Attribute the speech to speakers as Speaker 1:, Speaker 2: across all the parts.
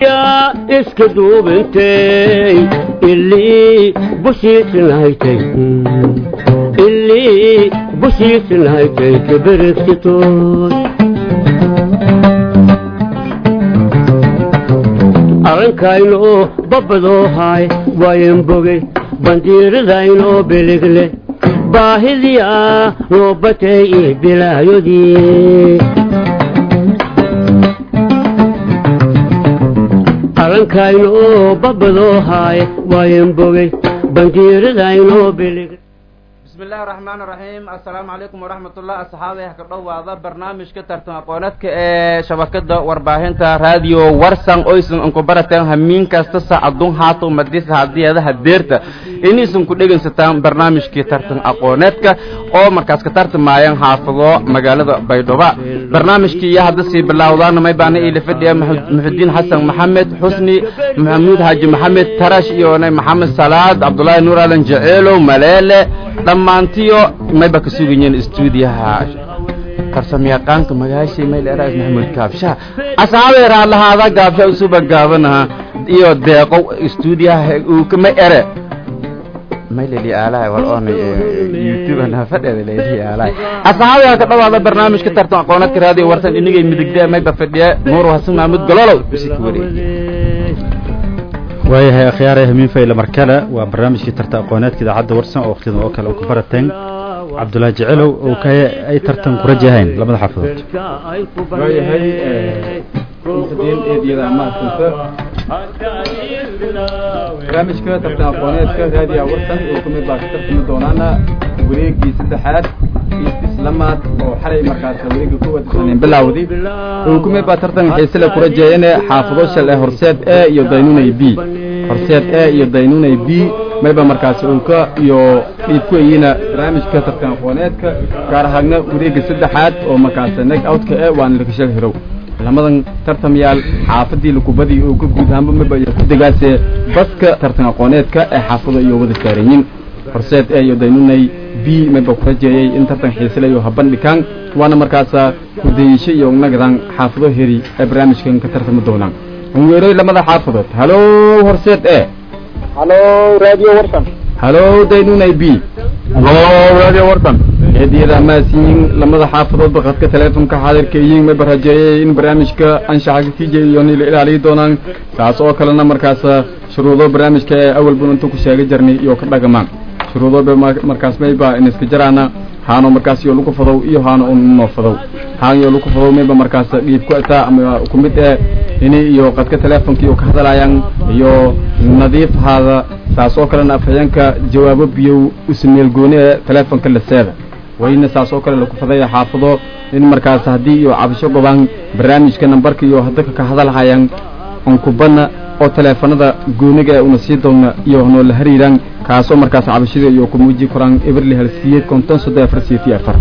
Speaker 1: iska duubintay ilii bushiisinahaytay ilii bushiisinahaytay kaberegsitood arrankaynoo babbadoo haay waayan bogey bandiiradaynoo biligle baahidii ah noo batay io bilaayodii arrankaynoo babbadoo haay waayan bogey bandiiradaynoo biligle
Speaker 2: bismi illaahi raxmaan raxiim assalaamu calaykum waraxmatullah asxaabay ha ka dhowaada barnaamijka tartan aqooneedka ee shabakada warbaahinta raadiyo warsan oysan unku barateen hamiin kasta saacadun haato madisa hadiyeedaha deerta inaysan ku dhegaysataan barnaamijkii tartan aqooneedka oo markaas ka tartamayaan xaafado magaalada baydhabo barnaamijkii iyo hadda sii bilowdaan may baana iila fadhiya muxudiin xasan maxamed xusni maxamuud xaaji maxamed tarash iyo maxamed salaad cabdulaahi nuur alan jaceelow maleele dhammaantiyo mayba ka sugayeen istuudiyaha farsamayaqaanka magaashay mayl eraas maxamuud gaabshaha asxaabay raalahaada gaabsha usuba gaabanaha iyo deeqo istuudiyaha uu kama ere mayleli aalahay wal oonay youtube na fadheeda leeli aalahay asxaabay ka dhawaada barnaamijka tartan aqooneedka raadiyo warsan inagay midigdee mayba fadhiya nuur hasan maxamuud gololow isi ka wareejiye
Speaker 3: waayahay akhyaarey hamiin fayle markale waa barnaamijkii tartan aqooneedka idaacadda warsan oo wakhtidan oo kale u ka barateen cabdulaahi jecelow oo ka ay tartan ku rajahayn labada xaafadood
Speaker 4: waayahay muxudiin eedyada mahadsanto barnaamijka tartan aqooneedka raadiya warsan oo kamid baa ka tartami doonaana wareegii saddexaad islamaad oo xalay markaas wareega kuwad bilawdi oo kumid baa tartan xiisile ku rajeeyeen xaafado shal ee horseed e iyo daynunay b horseed e iyo daynunay b mayba markaas ulka iyo dhiib ku eyiina barnaamijka tartan aqooneedka gaar ahaagna wareega saddexaad oo markaas neg outka e waana lakashal hirow lamadan tartamayaal xaafadii lakubadii oo ka guud ahaanba mayba iyo ku degaase baska tartan aqooneedka ee xaafado iyo wada saaranyiin horseed e iyo daynunay b mayba ku rajeeyey in tartan xiisilayo habandhikaan waana markaasa hudayisho iyo nagadan xaafado heri ee barnaamijkan ka tartami doonaan weeroy lamada xaafadood halo horseed e
Speaker 5: halo radio warsan
Speaker 4: halo daynunay b
Speaker 5: halo radio warsan
Speaker 4: eedyada amaasiyiin lamada xaafadood bakadka teleefonka xaadirka iyiin mayba rajeeyey in barnaamijka anshaxa katiija iyo nila ilaaliyi doonaan saas oo kalena markaasa shuruudo barnaamijka ee awal bun inta ku sheega jarnay iyo ka dhagamaan shuruudo markaas mayba iniska jaraana haano markaas iyo lagu fadow iyo haano unoo fadow haan iyo lagu fadow mayba markaas dhiib ku ataa ama ku mid eh ini iyo qadka teleefonka iyo ka hadalaayaan iyo nadiif haada saas oo kalena afhayeenka jawaabo biyow usameel gooni ee teleefonka laseeda wayna saas oo kale laku fadaya xaafado in markaas haddii iyo cabasho gobaan barnaamijka nambarka iyo hadaka ka hadalhayaan onkubana oo teleefanada gooniga ee una sii doona iyo noo la hariiraan kaasoo markaas cabashada iyo kumuuji koraan eberli halsiyeed konton soddon afar siyeeti afar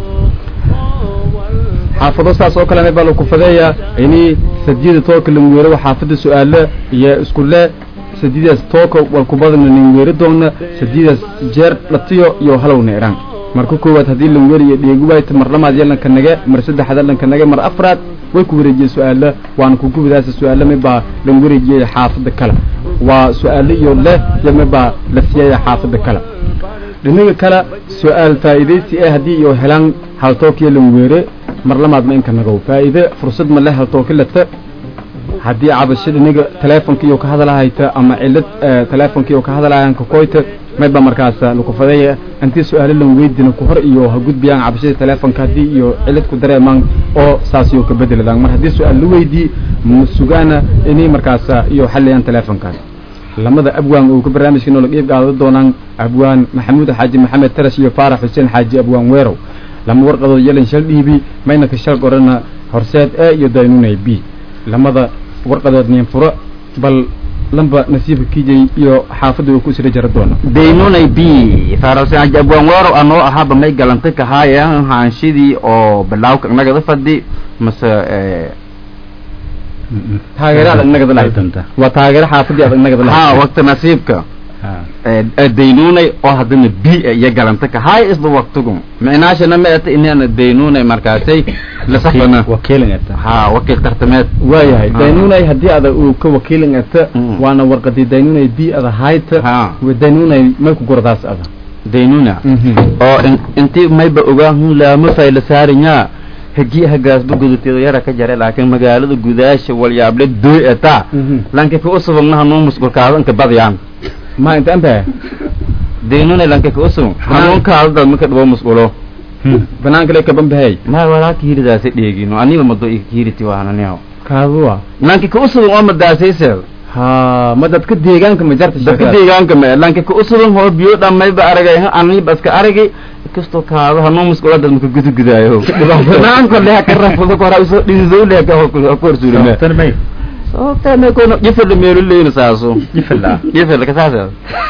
Speaker 4: xaafado saas oo kale baa laku fadeeya ini sadiyada tooka lanweero xaafada su-aalo iyo iskule sadidaas tooka walkubadana lanweero doona sadidaas jeer dhatiyo iyo halowna iraan marka koowaad haddii lanweriyo dheegi waayta mar lamaad yalanka nage mar saddexaad lanka nage mar afraad way ku wareejiyey su-aalo waana kugubidaasa su-aalo mibaa lan wareejiyey xaafada kale waa su-aalo iyo leh iyo mibaa la siiyaya xaafada kale dhinaga kale su-aal faa'iidaysi ee haddii iyo helaan haltookiyo lanweere mar lamaad ma inka nagow faa'iide fursad ma le haltooki lata haddii cabasho dhinaga teleefonka iyo ka hadalahayta ama cilad teleefonka iyo ka hadalahayan kakoyta mayba markaas laku fadeeya intii su-aalo lan weydina ku hor iyo ha gudbiyaan cabashada teleefonka haddii iyo cilad ku dareemaan oo saas iyo ka bedeladaan mar haddii su-aal la weydii ma sugaana inay markaas iyo xaliyaan teleefonkaas lamada abwaan oo ka barnaamijka noola qiib qaado doonaan abwaan maxamuud xaaji maxamed tarash iyo faarax xuseen xaaji abwaan weerow lama warqadood yelan shal dhiibi mayna ka shal qorana horseed e iyo daynunay b lamada warqadood nin furo bal lamba nasiibka kijay iyo xaafadda uu ku sira jara doona
Speaker 2: daynunay b faaralsan abwaan weerow anoo ahaaba may galantay kahaayeen haanshidii oo bilaawka nagada fadhi mase
Speaker 4: taageero adag nagada lahayd waa taageero xaafadii adag nagada lahayd
Speaker 2: ha waqti nasiibka daynunay oo haddana b iyo galanta ka hay isba waktugum micnaashana ma eta inana daynunay markaasay lasafana
Speaker 3: wakiilin eta
Speaker 2: ha wakiil tartameed
Speaker 4: waayahay
Speaker 2: Ah.
Speaker 4: daynunay haddii ada uu ka wakiilin ata
Speaker 2: Mm.
Speaker 4: waana warqadii daynunay bi ada hayta
Speaker 2: Ha.
Speaker 4: wa daynunay may ku gordaas ada
Speaker 2: daynuna oo in- intii mayba ogaan laama fayla saarinya hagi hagaasba gudateedo yara ka jare laakiin magaalada gudaasha walyaable dooy eta lanka ka usubagna hanuu musqulkaado inka badiyaan
Speaker 4: ma inta anta
Speaker 2: daynuna lanka ka usubag hanuunkaado dad maka dhibo musqulo
Speaker 4: banaanka le kaban bahey
Speaker 2: ma walaaka hiridaasa dheegino aniba mado hiriti waananiyaw
Speaker 4: kaaduwa
Speaker 2: lanka ka usubag oo madaasayseed
Speaker 4: ha ma dadka deegaanka ma jarta
Speaker 2: dadka
Speaker 4: sheekadaas?
Speaker 2: deegaanka me lanka ka usubag hoo biyo dhamayba aragay aniba iska aragay kastoo kaado hanuu musqulo dad maka gudugudaayo banaanka leha ka rafudo kora usoo dhididow leha ka horsuulime
Speaker 3: tan may
Speaker 2: sababtana kono jifirla meelu leyna saaso
Speaker 3: jifila
Speaker 2: jifirla kasaasa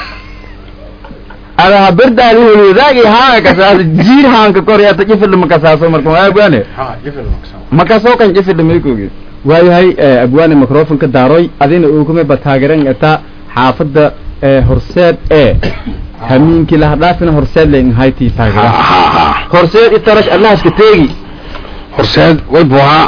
Speaker 2: ada haberdaadi holwadaagi haanga kasaasa jiir haanka koryata jifirla makasaaso marka waagwane makasoo kan jifirla meykoogi
Speaker 4: waayahay eh, abwaane microfonka daaroy adina uukume ba taageeran ata xaafadda eh, horseed ee hamiinkii laha dhaafina horseed len haytii taageera
Speaker 2: horseed itarash allahaska teegi
Speaker 6: horseed way buhaa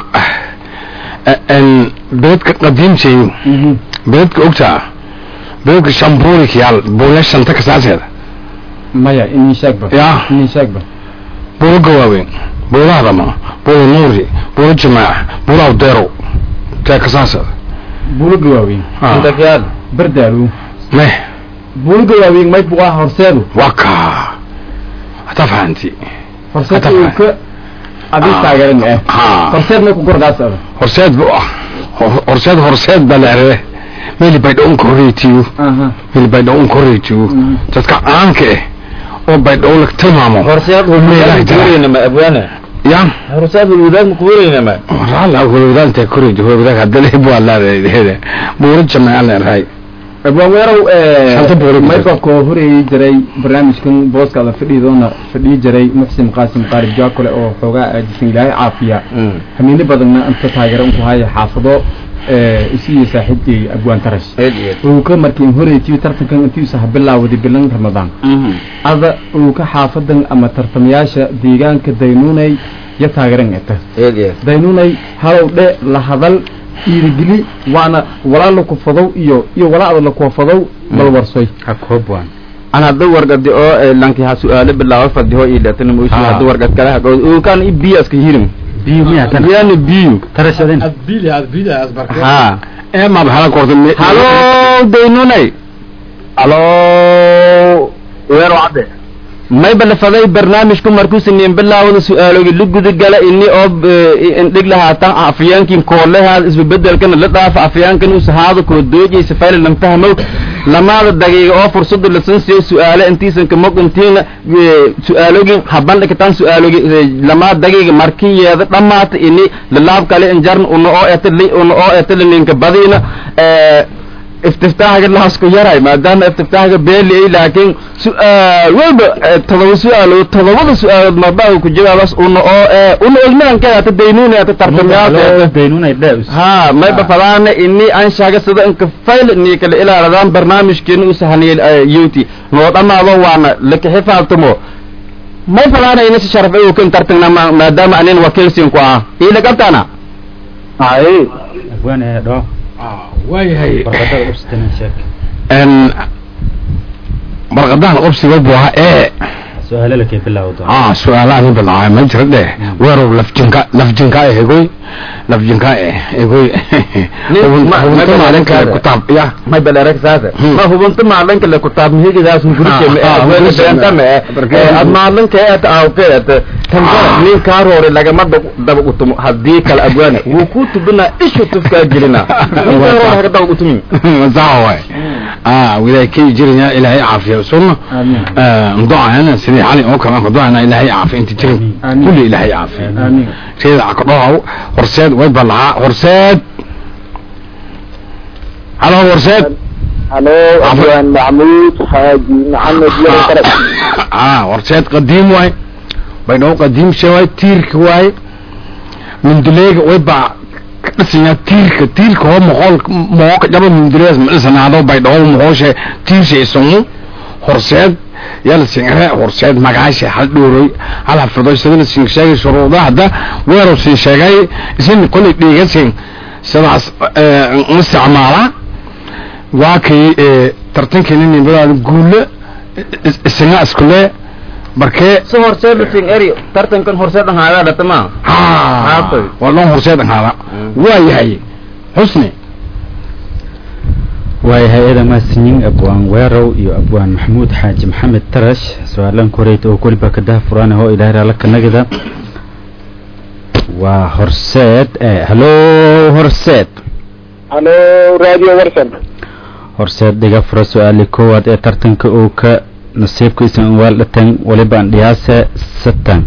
Speaker 6: beledka qadiimteeyu beledka ogtaa beledka shambuurik yaal buuya shanta kasaaseeda
Speaker 4: maya inin sheegba
Speaker 6: Ya.
Speaker 4: inin sheegba
Speaker 6: buuro gawaaweyn buuro hadama buuro nuuri buuro jamaac buuro awdeerow tee kasaaseeda
Speaker 4: buulo gawaaweyn
Speaker 2: intakyaal
Speaker 4: bardaalu
Speaker 6: meh
Speaker 4: buulo gawaaweyn may buqaa horseedu
Speaker 6: waa kaa hataa fahanti
Speaker 4: horseed
Speaker 6: Hata
Speaker 4: uu
Speaker 6: faham.
Speaker 4: ka adii taageeran eh
Speaker 6: ha
Speaker 4: horseed may ku gordaas ada
Speaker 6: horseed bu ah Hor- horseed horseed baa leerere meli baydha un korreytiyu
Speaker 4: aha
Speaker 6: meli baydha un korreytiyu
Speaker 4: Mhm.
Speaker 6: dadka caanka eh oo baydha la tilmaamo
Speaker 2: horseed
Speaker 6: Meelaha jira.
Speaker 2: kuwaraynama abwaane
Speaker 6: ya
Speaker 2: horseed hulwadaag ma kuwaraynama
Speaker 6: ralla hulwadaanta korreyti hulwadaag haddana buu allaadheede buuro jamaaca leerahay
Speaker 4: abwaan weerow
Speaker 6: Shanta buuro ku
Speaker 4: mayba
Speaker 6: jirta.
Speaker 4: koo horeeyey jiray barnaamijkan booskaada fadhiidoona fadhii jiray muxsin qaasim qaarib jaakole oo xoogaa aajisan ilaahay caafiya hamiino badanna inta taageeran ku haya xaafado eh, isiyo saaxiibkay abwaan tarash uu ka markiin horeetiyo tartankan intiisa ha bilaawday bilan ramadaan ada uu ka xaafadan ama tartamayaasha deegaanka daynuunay ya taageeran eta daynuunay halow dhe la hadal dhiirigeli waana walaa la kufadow iyo iyo walaada la kuwafadow bal warsoy
Speaker 3: ha koob waan
Speaker 2: an hadda wargadi oo lanki ha su-aalo bilaabo fadiho ilatana moshi
Speaker 3: Ah.
Speaker 2: hadda wargad kale hagod ukan i biyaska hirim
Speaker 3: biyo miyaa tan
Speaker 2: yani biyu
Speaker 3: tarashadin
Speaker 2: ha
Speaker 6: ee maad hala korta
Speaker 2: halo daynunay
Speaker 5: halo weero cadde
Speaker 2: may balafaday barnaamijku markuu sameeyen bilaawada su-aaloogi la gudagala ini oo indhig lahaatan afyaankin koolehaad isbebedelkana la dhaafa afyaankan usahaado koo doojaysa fayla lan fahmow lamaada daqiiqa oo fursada lasan siiyo su-aale intiisan kamog intiina su-aalogin habandhikitaan su-aaloogi lamaa daqiiqa markii yeeda dhammaata ini lalaab kale injarn una oo eta una oo eta laninka badiina istiftaaxga lahasku yaray maadaama istiftaaxga beeli ay laakiin su-aal walba eh, todoba su-aalood todobada su-aalood marbaa ku jawaabas una oo eh, una ogmaankeeda ata daynuuni ata tartamayaasha
Speaker 3: daynunay dheus
Speaker 2: ha mayba fadaana ini anshaga sida inka fayl ni kala ilaaladaan barnaamijkeena u sahaniyay yuti noo dhamaado waana lakaxifaatamo may fadaana ina si sharaf ay kan tartagna ma- maadaama anin wakiilsin ku ah ila qabtana
Speaker 5: hay
Speaker 3: abwaan ee dhoo
Speaker 6: waayahay
Speaker 3: barqadada ubsitanin sheek
Speaker 6: n barqadahan obsiga buu ahaa ee
Speaker 3: su-aalo lakay bilaawo doona
Speaker 6: ah su-aalaha nin bilaabay ma jira dheh weerow lafjinka lafjinka eh egoy lafjinka eh egoy
Speaker 2: Nin- ma- ma-
Speaker 6: hubunta maalinka
Speaker 2: ma-
Speaker 6: kutaab ya
Speaker 2: may balerag saasa
Speaker 6: Hmm.
Speaker 2: ma hubunta maalinka le kutaab mihigidaas hungurike me
Speaker 6: Ah, ah,
Speaker 2: adweyna
Speaker 6: hungurike.
Speaker 2: beenta me
Speaker 6: Barkee.
Speaker 2: ad maalinka eeta awkeeta tanjara
Speaker 6: Ah.
Speaker 2: nin kaa roori lagama dab- daba utumo haddii kale abwaane wuu ku tubina ishu tufkaa gelina nin kaa roori haga daba utumin
Speaker 6: sawa waay ah widay kii jiraya ilaahay caafiya sunna
Speaker 4: Amiin.
Speaker 6: ndoayana sidii xali oo kale ndoayana ilaahay caafiya inta jirin
Speaker 4: Amiin.
Speaker 6: kulli ilaahay caafiya
Speaker 4: amiin
Speaker 6: reeda akadhow horseed way balahaa horseed halo horseed
Speaker 5: halo abwaan maxmuud xaaji maxamed yaro kare
Speaker 6: ah horseed qadiim waay baydhabo qadiim she waay tiirka waay minduleega way baa ka dhisanya tiirka tiirka hoo moqol mooka jaba mindirees ma dhisanaado baydhabo moqoshe tiirsha isamu horseed yala singre horseed magaasha hal dhuuroy hal hafido sidana sing sheegay shuruuda hadda weeru sin sheegay isin kulli dhiigasin sidaas ma isticmaala waa kay tartankeeni nimadaada guule isaga iskule markee
Speaker 2: si horseed sing eri tartankan horseed ahaada dhatama Haatay.
Speaker 6: waa loo horseed ahaada waa yahay xusni
Speaker 3: waayahay eeda maasinyin abwaan weerow iyo abwaan maxamuud xaaji maxamed tarash su-aalan koreyta oo koliba kadaha furaan oo ilaahay raala kanagida waa horseed eh, hallo horseed
Speaker 5: halo radio warsan
Speaker 3: horseed dhiga fura su-aali koowaad ee tartanka uu ka nasiibka isan waal dhatan waliba andhiyaase satan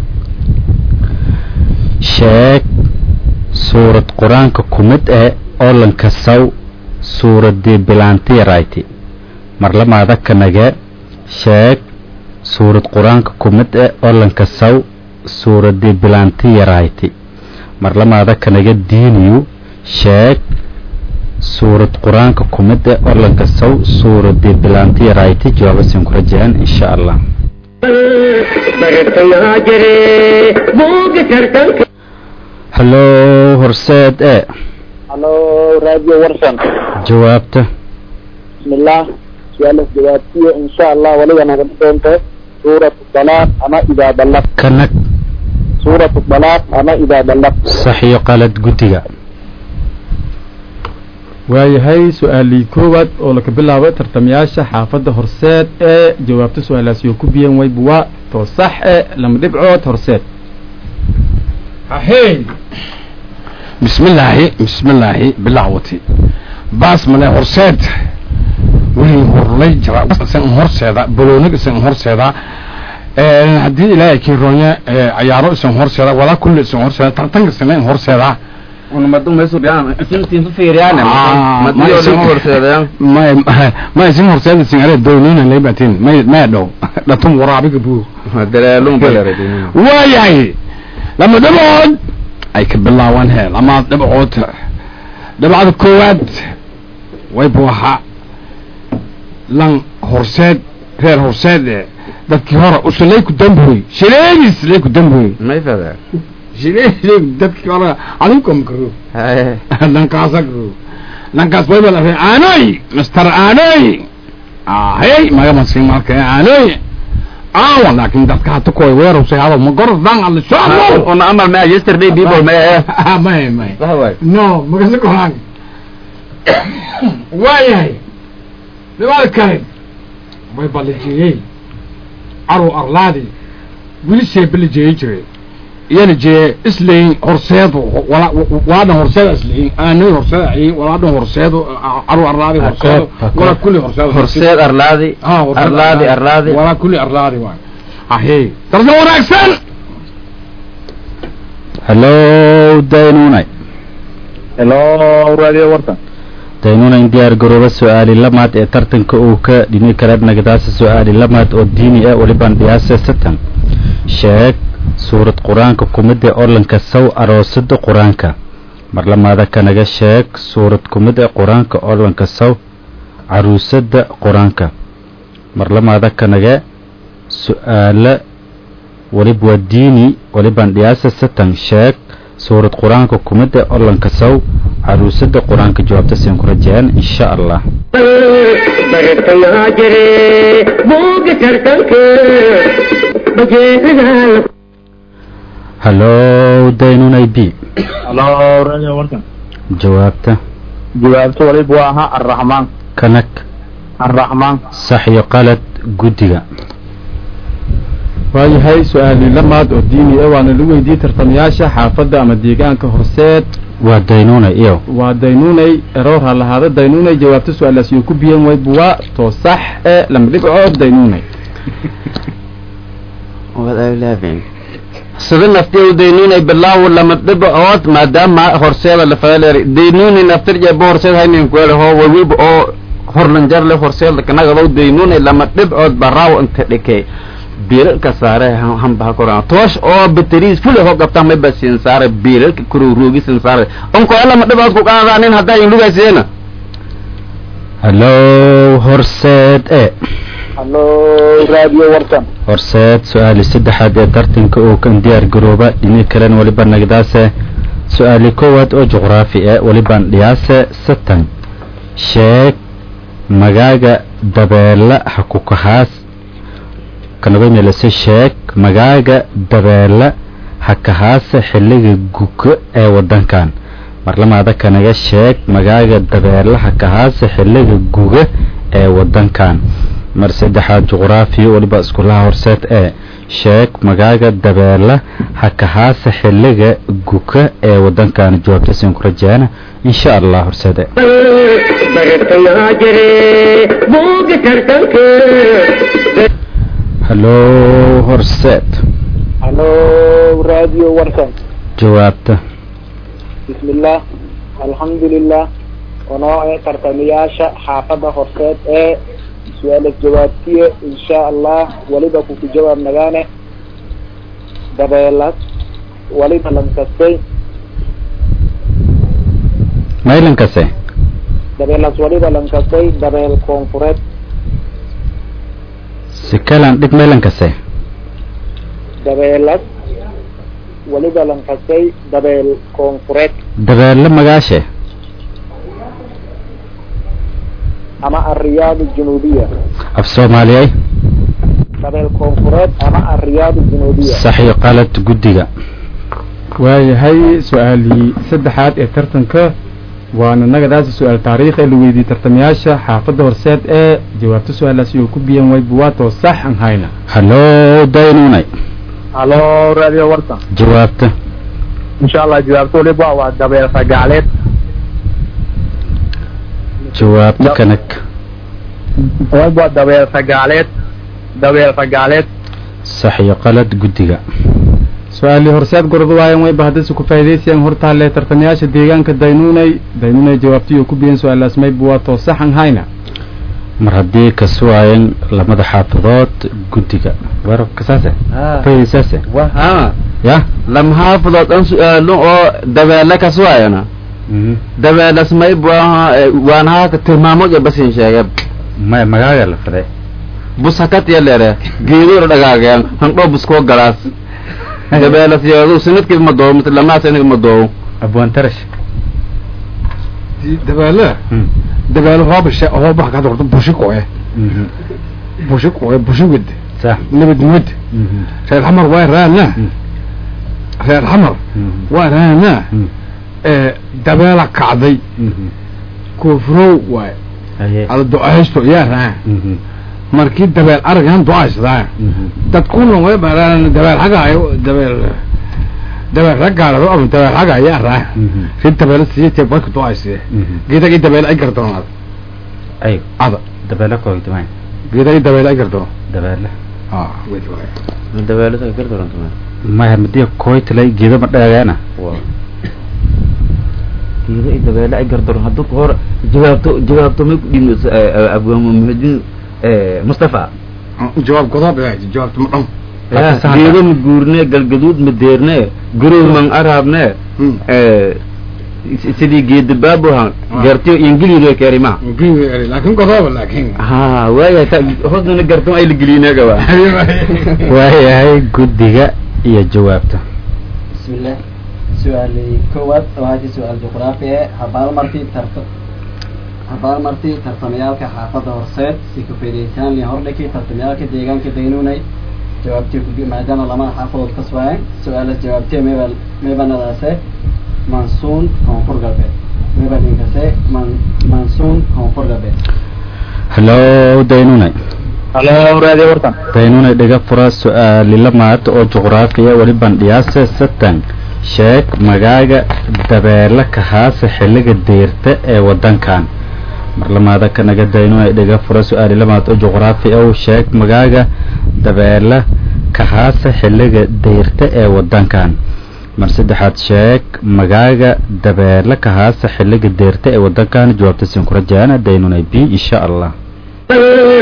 Speaker 3: sheeg suurad qur-aanka kumid ee oolanka saw suuradii bilaantiyarayti marlamaada kanage sheeg suurad qur-aanka kumid ee oolanka saw suuradii bilaantiyarayti marlamaada kanaga diiniyu sheeg suurad qur-aanka kumid ee orlanka saw suuradii bilaantiyarayti jawaabasin ku rajaan insha allah
Speaker 1: bartayaa jire buuga tartanka
Speaker 3: hallo horseed e
Speaker 5: halo radio warsan
Speaker 3: jawaabta
Speaker 5: bismillah su-aalaas jawaabtiyo insha allah waliba naga doonto suuratu dalaaq ama idaa ballaq
Speaker 3: kanag
Speaker 5: suuratu dalaaq ama idaa ballaq
Speaker 3: sax iyo qalad guddiga
Speaker 4: waayahay su-aalii koowaad oo laka bilaabo tartamayaasha xaafadda horseed ee jawaabta su-aalaasi oo ku biyan wayb waa too sax e lama dhibcood horseed
Speaker 6: ahey bismillaahi bismillaahi bilaawati baas male horseed wixii horlay jira isan horseeda boloonig isan horseeda Een, haddii ilaahay kiiroonye cayaaro isan horseeda walaa kulli isan horseeda tartanka sanayn horseeda
Speaker 2: unamadu meesu dhiyaan isintiin ku fiiriyaan
Speaker 6: Ah,
Speaker 2: madiyo
Speaker 6: ma isin-
Speaker 2: lama horseedayaan
Speaker 6: may ma isin horseeda isan ale doonina laybatin may may dhow dhatum waraabiga buu
Speaker 2: daleelun baleeradin
Speaker 6: waayahay lama dhibcood ay ka bilaawaan he lama dhibcood dhibcada koowaad way buuxa lan horseed reer horseed ee dadkii hore usulay ku damboy shileegis lay ku damboy
Speaker 2: may fada
Speaker 6: shileeg dadkii hore adinkom karo
Speaker 2: haye
Speaker 6: lankaasa karo lankaas way bala ree aanoy mister aanoy ahey magamaskin marka aanoy aawa laakin dadka hata kuway weerowsay hado ma gordan alle soo
Speaker 2: una amal ma yesterday people ma eh
Speaker 6: may may
Speaker 2: waay
Speaker 6: no magasa koraan waayahay dhibada kale way balijeeyey carow arlaadi wili sheebe la jeeyi jiray iyana jee isleyin horseedu wala walaadan horseeda isleyin aanay horseeda ay walaadan horseedu carow arlaadi horseedu
Speaker 3: Hakood,
Speaker 6: wala kulli horseedu
Speaker 2: horseed arlaadi
Speaker 6: ah horseed
Speaker 2: arlaadi arlaadi
Speaker 6: wala kulli arlaadi waay ahee tarsan wanaagsan
Speaker 3: hallo daynunay
Speaker 5: helo radio warsan
Speaker 3: daynunayn diyaar garooba su-aali lamaad ee tartanka uu ka dhini karaad nagadaasa su-aali lamaad oo diini ah waliban dhiyaase satan sheeg suurad qur-aanka kumida orlanka saw aroosada qur-aanka marlamaada kanaga sheeg suurad kumida qur-aanka orlanka saw caruusada qur-aanka marlamaada kanaga su-aala walib waa diini waliban dhiyaase satan sheeg suurad qur-aanka kumida orlanka saw caruusada qur-aanka jawaabta siin ku rajayaan insha allah
Speaker 1: bartayaa jire buuga tartanka bajeedadaa
Speaker 3: hallo daynunay b
Speaker 5: halo radio warsan
Speaker 3: jawaabta
Speaker 5: jawaabta waliba waa ahaa arraxmaan
Speaker 3: kanag
Speaker 5: arraxmaan
Speaker 3: sax iyo qalad guddiga
Speaker 4: waayahay su-aalii lamaad oo diini ah waana lagu weydiiyey tartamayaasha xaafadda ama deegaanka horseed
Speaker 3: waa daynunay iyo
Speaker 4: waa daynunay eroor ha lahaada daynunay jawaabta su-aalaasi oo ku biyan wayb waa too sax e lama dhibcood daynunay
Speaker 2: sida naftiya daynunay bilaaw lama dhibcood maadaama horseeda la fadaleer daynunay naftir jeebo horseed haynin kuele ho wawiib oo horlanjar le horseed kanagado daynunay lama dhibcood baraaw inta dhike biilalka saare hanbaha koran toosh oo bateriis fule ho qabta may ba sin saare biilalka kuru ruugi sin saare onko ala ma dhibaad ku qaadaanin haddaa in lugayseena
Speaker 3: hallo horseed e
Speaker 5: hallo radio warsan
Speaker 3: horseed su-aali saddexaad ee tartanka uu kan diyaar garooba dhini kalena weliba nagdaase su-aali koowaad oo juqraafi e welibaan dhiyaase satan sheeg magaaga dabeela ha ku kahaas kanabamelase sheeg magaaga dabeela ha kahaase xilliga guga ee wadankan marlamaada kanaga sheeg magaaga dabeela ha kahaase xilliga guga ee wadankan mar saddexaad juqraafiya weliba iskulaha horseed ee sheeg magaaga dabeela ha kahaase xilliga guka ee wadankan jawaabtasin ku rajaana insha allah horseede
Speaker 1: bartayaa jire buuga tartanka
Speaker 3: hallo horseed
Speaker 5: hallo radio warsan
Speaker 3: jawaabta
Speaker 5: bismillah alxamdulilah wanoo ee tartamayaasha xaafadda horseed ee su-aalas jawaabtiye insha allah waliba kuku jawaab nagaane dabeelas waliba lankastay
Speaker 3: maylankase
Speaker 5: dabeelas waliba lankastay dabeel koonfureed
Speaker 3: sikalan dhig maylankase
Speaker 5: dabeelas waliba lankastay dabeel koonfureed
Speaker 3: dabeelle magaashe
Speaker 5: ama alriyaad aljunuubiya
Speaker 3: af soomaaliyay
Speaker 5: dabeel koonfureed ama alriyaad aljunuubiya
Speaker 3: sax iyo qalad guddiga
Speaker 4: waayahay su-aalii saddexaad ee tartanka waana nagadaasi su-aal taariikh ee la weydiiyey tartamayaasha xaafadda horseed ee jawaabta su-aalaasi oo ku biyan way buwaatoo sax aan hayna
Speaker 3: hallo daynunay
Speaker 5: hallo radio warsan
Speaker 3: jawaabta
Speaker 5: insha allah jawaabta waliba waa dabeel ragacleed
Speaker 3: jawaabta kanag
Speaker 5: waliba dabeel ragacleed dabeel ragacleed
Speaker 3: sax iyo qalad guddiga
Speaker 4: su-aalii horseed gorod waayan wayba haddase ku faa'idaysayaan hortaalle tartamayaasha deegaanka daynuunay daynuunay jawaabtii oo ku biyan su-aalaas may buwaatoo sax aan hayna
Speaker 3: mar haddii ka suwaayan lamada xaafadood guddiga warabka saase faa'iidaysaase
Speaker 2: ha
Speaker 3: ya
Speaker 2: lam xaafadood an su-aalo oo dabeele ka suwaayana dabeelas may buaha waan haaka tilmaamood basin sheege
Speaker 3: maya magaaga la faday
Speaker 2: bus hakatiya leere geedoora dhagaageen handhoo buskoo galaas dabeelas yeedu sanadkiiba ma doowo mise lamaa sanadkiiba ma doowo
Speaker 3: abwaan tarash
Speaker 6: dabeele dabeele hoobashe hoobaha ka dorto bushiko eh bushiko eh bushigid
Speaker 3: sax
Speaker 6: nabadnimad reer xamar waa raana reer xamar waa raana ee dabeela kacday koofrow waay
Speaker 3: haye
Speaker 6: ada do-aysto yaa raa markii dabeel aragan do-aysadaa dadkuna way baraan dabeel xaga ay dabeel dabeel raggaarado ama dabeel xaga ayaa raa si dabeel siiyay barka do-aysiye geedagii dabeel ay gardoon ada
Speaker 3: ay
Speaker 6: ada
Speaker 3: dabeele koogdamay
Speaker 6: geedagii dabeel ay gardoon
Speaker 3: dabeele
Speaker 6: ah wait wait
Speaker 2: dabeelada gardarantuma
Speaker 3: maya madiya koytalay geedo ma dhagaana
Speaker 2: geedo ay dabeele ay gardaron hadduu ka hor jawaabto jawaabto may ku dhiin abwamuhidin mustafa
Speaker 6: jawaab godob eh jawaabta ma dhan
Speaker 2: geedo ma guurne galgaduud ma deerne garow man araabne sidii geeda baabuhan gartiyo ingilido kerima
Speaker 6: laakin godoba laakin
Speaker 2: ha waaya hoosnana garto ay la gelinagaba
Speaker 3: waayahay guddiga iyo jawaabta
Speaker 7: bismillah su-aalii koowaad oo haddii su-aal juqraafi e habaalmartii tarta habaalmartii tartamayaalka xaafadda horseed si ka faa'iidaystaan liin hordhakii tartamayaalka deegaanka daynuunay jawaabtii ku maadaama lamada xaafadood ka suwaayeen su-aalaas jawaabtee meeba meebanadaase mansuun koonfur galbeed meeba dhinkase man mansuun koonfur galbeed
Speaker 3: hallo daynunay
Speaker 5: hallo radio warsan
Speaker 3: daynunay dhiga fura su-aali lamaad oo juqraafiya weli bandhiyaase satan sheeg magaaga dabeele kahaase xilliga deyrta ee wadankan marlamaada kanaga daynunay dhiga fura su-aali lamaad oo juqraafi ow sheeg magaaga dabeele kahaase xilliga deyrta ee wadankan mar saddexaad sheeg magaaga dabeele kahaase xilliga deyrta ee wadankan jawaabta siin ku rajaana daynunay b insha allah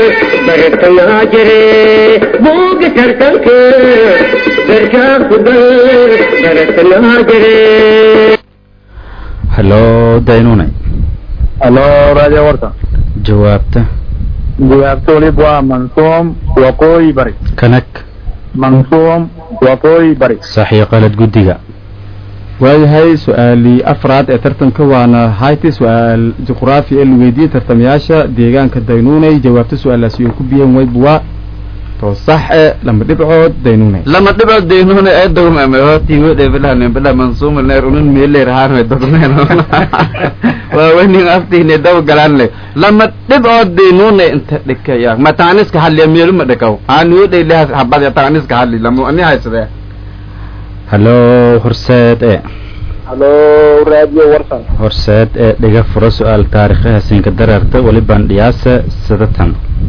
Speaker 1: bartayaa jire buuga tartanka darkaa kugal bartayaa jire
Speaker 3: hallo daynunay
Speaker 5: halo radio warta
Speaker 3: jawaabta
Speaker 5: jawaabta waliba waa mansuum waqooyi bari
Speaker 3: kanag
Speaker 5: mansuum waqooyi bari
Speaker 3: sax iyo qalad guddiga
Speaker 4: waayahay su-aalii afraad ee tartanka waana hayti su-aal juqraafi ee la weydiiyey tartamayaasha deegaanka daynuunay jawaabta su-aalaasi uu ku biyeen wayb waa to sax e lama dhibcood daynuunay
Speaker 2: lama dhibo deynuna ee dogmame hotigo dhebilahan bila mansuuma neer unun meeler haanwe dogmeen waa wenin aftiine daw galaan le lama dhibcood deynuna inta dhikaya ma taaniska hadliya meeluma dhikaw aaniyo dheyleha habadya taaniska hadli lamu ani haysadee
Speaker 3: hallo horseed e
Speaker 5: halo radio warsan
Speaker 3: horseed ee dhiga furo su-aal taarikhi hasiinka dareerta welibaan dhiyaasa sadatan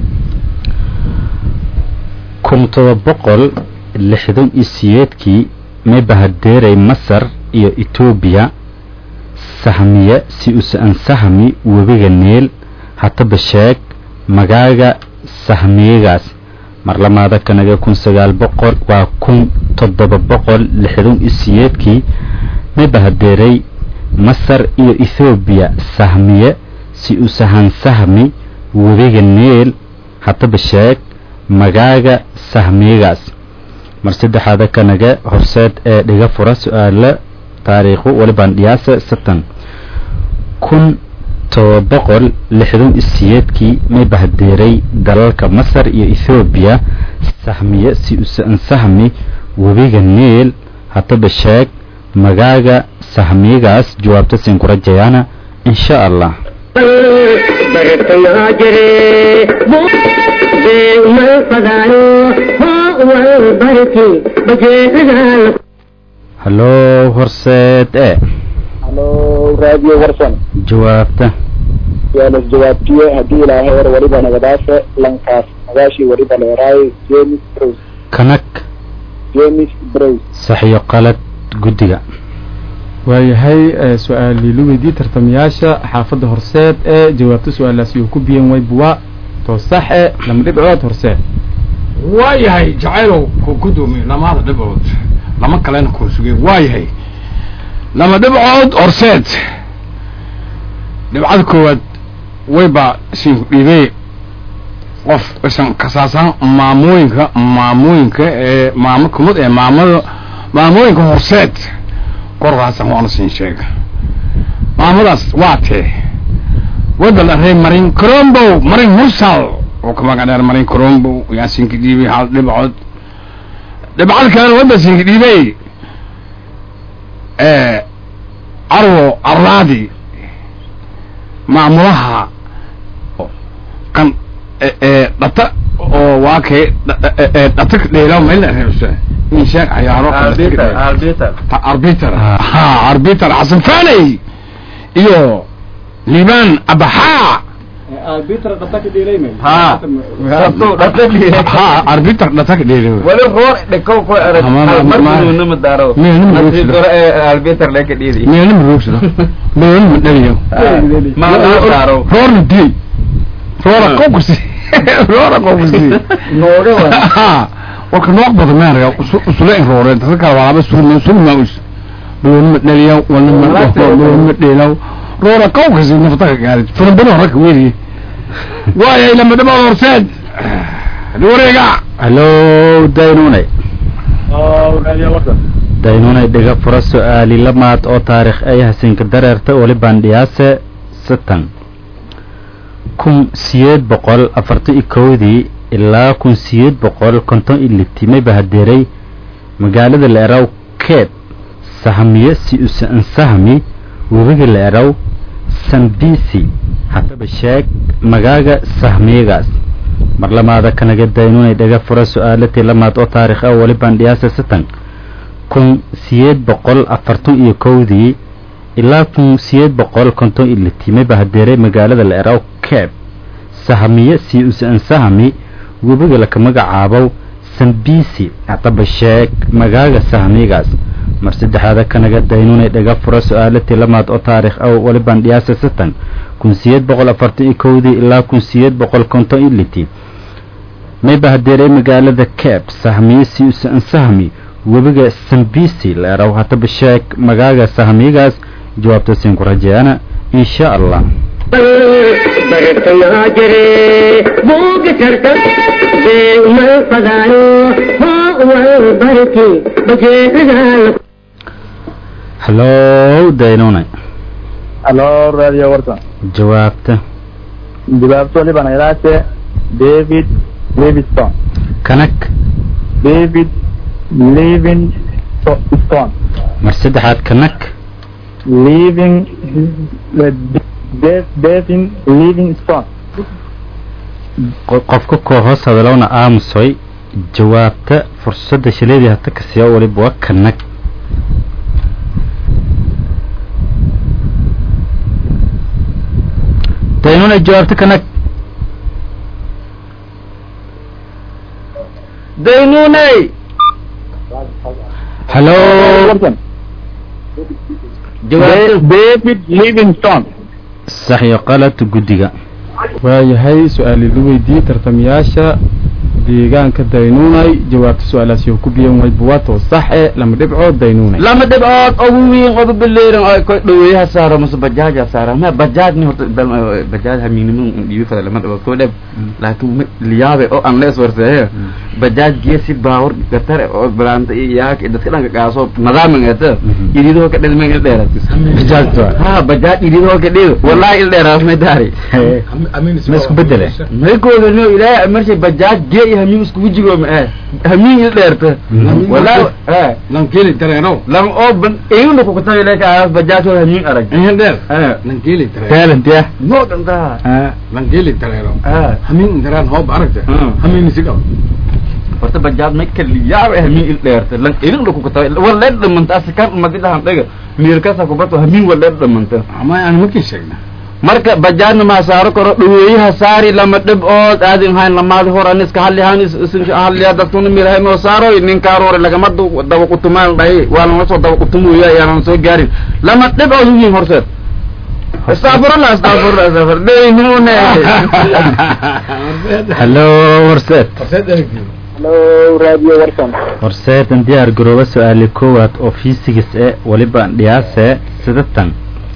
Speaker 3: kun toba boqol lixdan iyo siyeedkii may bahadeeray masar iyo etoobiya sahmiye si usa-an sahmi webiga neel hataba sheeg magaaga sahmiyagaas marlamaada kanaga kun sagaal boqol waa kun toddoba boqol lixdan iyo siyeedkii may bahadeeray masar iyo ethoobiya sahmiye si usahan sahmi webiga neel hataba sheeg magaaga sahmiyagaas mar saddexaada kanaga horseed ee dhiga fura su-aalo taariikhu walibaan dhiyaasa satan kun toba boqol lixdan iyo siyeedkii may bahdeeray dalalka masar iyo ethoobiya sahmiye si usan sahmi webiga neel hataba sheeg magaaga sahmiyagaas jawaabta siin ku rajayaana insha allah
Speaker 1: bartayaa jire beegmal fadaayo hoo wal barki bajeedagal
Speaker 3: hallo horseed e
Speaker 5: halo radio warsan
Speaker 3: jawaabta
Speaker 5: su-aalas jawaabtiye haddii ilaaheer waliba nagadaashe lankaas magaashii waliba leeraay james brose
Speaker 3: kanag
Speaker 5: james brose
Speaker 3: saxiyo qalad guddiga
Speaker 4: waayahay ee su-aalii la weydiiyey tartamayaasha xaafadda horseed ee jawaabta su-aalaasi uu ku biyeen wayb waa to sax e lama dhibcood horseed
Speaker 6: waayahay jacaylow ku gudoomiye lamaada dhibcood lama kalena kuu sugay waayahay lama dhibcood horseed dhibcada koowaad wayba siinku dhiibey qof isan kasaasan maamooyinka maamooyinka ee maamo kumid ee maamada maamooyinka horseed korkaasan waana siin sheega maamadaas waa tee wayba la rey marin crombow marin mursal oo ka magac dheer marin crombow yaa siinka dhiibay hal dhibcood dhibcad kalena wayba siinka dhiibey carwo arlaadi maamulaha kan dhata oo waa kay dhata dheelaw mayla reebsa in sheeg cayaaro arbiter ha arbiter xasan faney iyo liban abaxa ha ha arbiter dhata ka dheelaw
Speaker 2: wali roor dhikow ku erag markununama daaro albiter leka dhiidi
Speaker 6: meelna maroogsado meelna ma dhaliyo
Speaker 2: maadaaro
Speaker 6: roorna dilay roora konkursi roora konkursi ha warka nooc badan maaraya usula in rooreen dadka kale waa laba sulma sulma us meelna ma dhaliyo walna ma dhaho meelna ma dheelaw roora konkursi nafta ka gaarid furanbano raka weeriye waayay lama dhabaad horseed wareega
Speaker 3: hallo daynunay daynunay dhiga fura su-aali lamaad oo taarikh ay hasiinka dareerta welibaan dhiyaase satan kun siyeed boqol afartan iyo kowdii ilaa kun siyeed boqol konton iyo liti may bahadeeray magaalada la eraw keeb sahmiye si usan sahmi webiga la eraw sanbisi hataba sheeg magaaga sahmiyagaas mar lamaada kanaga daynunay dhaga fura su-aalatii lamaad oo taarikh ah welibaan dhiyaasa satan kun siyeed boqol afartan iyo kowdii ilaa kun siyeed boqol konton iyo liti may bahadeeray magaalada la eraw keeb sahmiye si usan sahmi webiga laka magacaabow sanbisi hataba sheeg magaaga sahmiyagaas mar saddexaada kanaga daynunay dhaga fura su-aalatii lamaad oo taarikh ah welibaan dhiyaasa satan kun siyeed boqol afartan iyo kowdii ilaa kun siyeed boqol konton iyo liti mayba hadeeray magaalada cape sahmiyisi usan sahmi webiga sambisi leeraw hataba sheeg magaaga sahmigaas jawaabta siin ku rajeeyana insha allah
Speaker 1: برتنا جري بوق ترتب بين ما فضايو هو البركي بجي
Speaker 3: hallow daynunay
Speaker 5: halo radio warsan
Speaker 3: jawaabta
Speaker 5: jawaabto waliban ilaase david livingston
Speaker 3: kanag
Speaker 5: david livingstone
Speaker 3: mar saddexaad kanag
Speaker 5: living Devin Livingstone
Speaker 3: qo- qofka koo hoos hadalowna aamusoy jawaabta fursadda shileedii hata kasiya waliba waa kanag daynunay jawaabta kanag
Speaker 2: daynunay
Speaker 3: hallow
Speaker 5: Warsan
Speaker 2: jawaabta
Speaker 5: David Livingstone
Speaker 3: sax iyo qalad guddiga
Speaker 4: waayahay su-aali la weydiiyey tartamayaasha deegaanka daynuunay jawaabta su-aalaasi oo ku biyan way buwato sax e lama dhibco daynuunay
Speaker 2: lama dhibcood ugu weyn oba beleerin oo ko dhaweeyaha saaro mase bajaaja saara ma bajaaj ni horta bal- bajaaj hamiinimo dhiibi fada lama dhibcood ko dheb laakiin ma liyaabe oo aan la iswarseeyo bajaaj geesi baawar gatare oo balaanta iyo yaak iyo dadka dhanka kaaso nadaamingeeta iriidoo ka dhedmen il dheeratis
Speaker 3: bajaajta
Speaker 2: ha bajaaj iriidoo ka dhido wallahi il dheeraas may daari
Speaker 3: ma isku bedele
Speaker 2: may googano ilaahay marshay bajaaj gee iyo hamiin isku wejigo ma eh hamiin il dheerta wallahi eh
Speaker 6: lankeli dareero
Speaker 2: lang oo ban ayuna ku kutabi leka aas bajaaj oo hamiin arag
Speaker 6: ehen dheer
Speaker 2: eh
Speaker 6: lankeli dareero
Speaker 3: talent ya
Speaker 2: no danta
Speaker 6: lankeli dareero
Speaker 2: ah
Speaker 6: hamin daraan hoob aragta
Speaker 2: Mm.
Speaker 6: hamin isigaw
Speaker 2: horta bajaaj may kaliyaaba hamiin il dheerta lang ayuna ku kutabi wala dhamanta askan madidahan dhaga miirkasa kubato hamiin wala dhamanta
Speaker 6: ama aan markii sheegna
Speaker 2: marka bajaajna ma saaro karo dhaweeyaha saari lama dhib ood aadin hayn lamaadi hor an iska halli han isin halliya dadkuna mirahay noo saaro nin kaaroore lagama du- daba kutumaan dhahay waa lama soo daba kutumuya ayaanan soo gaarin lama dhib ood uyihin horseed astafurullah astafurullah astafur deynune
Speaker 3: hallow horseed
Speaker 5: Hello radio warsan
Speaker 3: horseedan diyaar garooba su-aali koowaad oo fiisigis e waliba dhiyaase sidatan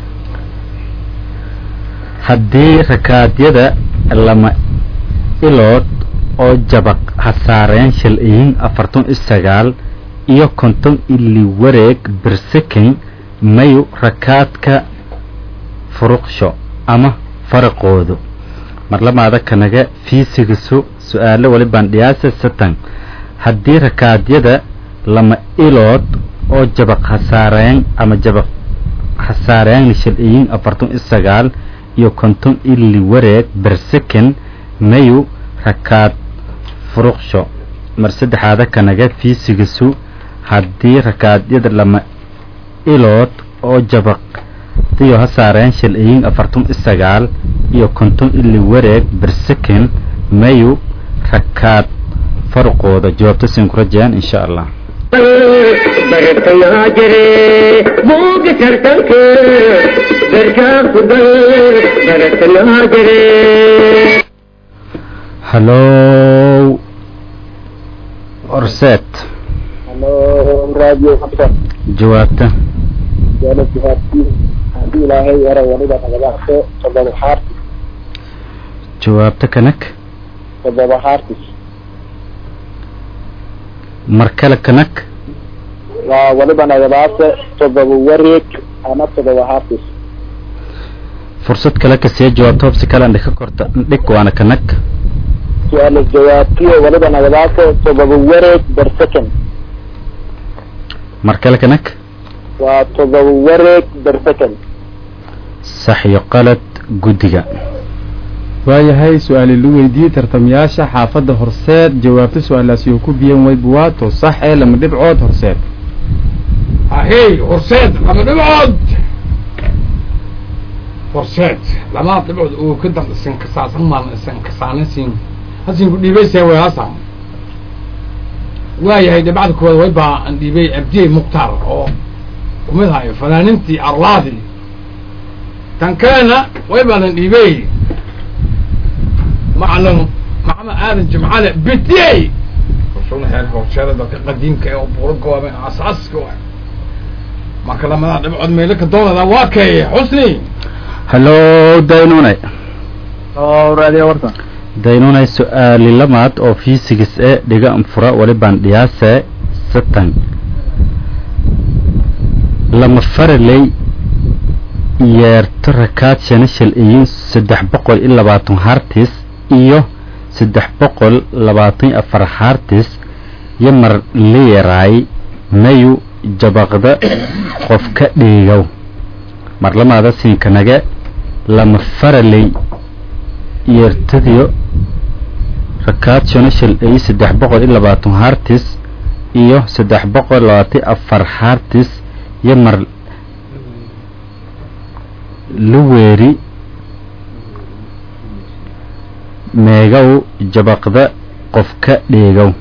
Speaker 3: haddii rakaadyada lama ilood oo jabaq hasaareen shil-iyin afartan iyo sagaal iyo konton ili wareeg birsekin mayu rakaadka furuqsho ama faraqoodu marlamaada kanaga fiisigisu su-aalo walibaan dhiyaasa satan haddii rakaadyada lama ilood oo jabaq hasaareen ama jabaq hasaareen shil-iyin afartan iyo sagaal iyo konton ili wareeg bersekin mayu rakaad furuqsho mar saddexaada kanaga fiisigisu haddii rakaadyada lama ilood oo jabaq diyo hasaareen shil-iyin afartan iyo sagaal iyo konton ili wareeg bersekin mayu rakaad farqooda jawaabta siin ku rajayaan insha allah
Speaker 1: برتنا جري بوق ترتب بركا خدل برتنا جري
Speaker 3: hallow horseed
Speaker 5: Hello radio warsan
Speaker 3: jawaabta
Speaker 5: su'aalo jawaabtii haddii ilaahay yara waliba nagadaaqo toddoba xaartis
Speaker 3: jawaabta kanag
Speaker 5: toddoba xaartis
Speaker 3: mar kale kanag
Speaker 5: waa waliba nagadaaqo toddoba wareeg ama toddoba xaartis
Speaker 3: fursad kale kasiya jawaabta hobsi kale andhig ka korta ndhig waana kanag
Speaker 5: su-aalo jawaabtiyo waliba nagadaaqo toddoba wareeg ber second
Speaker 3: mar kale kanag
Speaker 5: waa toddoba wareeg ber second
Speaker 3: sax iyo qalad guddiga
Speaker 4: waayahay su-aali la weydiiyey tartamayaasha xaafadda horseed jawaabta su-aalaasi oo ku biyan way buwaato sax ee lama dhibcood horseed
Speaker 6: ahey horseed lama dhibcood horseed lama dhibcood oo ka dan isan kasaasan maan isan kasaanasin hasin ku dhiibaysee way hasan waayahay dhibcada koowaad way baa aan dhiibay abdiyey mukhtaar oo kumid hayo fanaanintii arlaadi tan kalena way baanan dhiibay macalin maxamed aadan jimcale betiyey horshowna xeerka horshada dadka qadiimka ee buuro gooben asaaska waay marka lamada dhibcood meelaka doonada waa kay xusni
Speaker 3: hallo daynunay
Speaker 5: oo raadiyo warsan
Speaker 3: daynunay su-aali lamaad oo fiisigis e dhiga anfura walibaan dhiyaase satan lama faraley yeerto rakaad shanashal iyo saddex boqol iyo labaatan hartis iyo saddex boqol labaatan iyo afar hartis iyo mar leeraay mayu jabaqda qof ka dhiigow mar lamaada siinkanaga lama faraley yeertadiyo rakaad shanashal iyo saddex boqol iyo labaatan hartis iyo saddex boqol labaatan iyo afar hartis iyo mar luweeri meegow jabaqda qof ka dheegow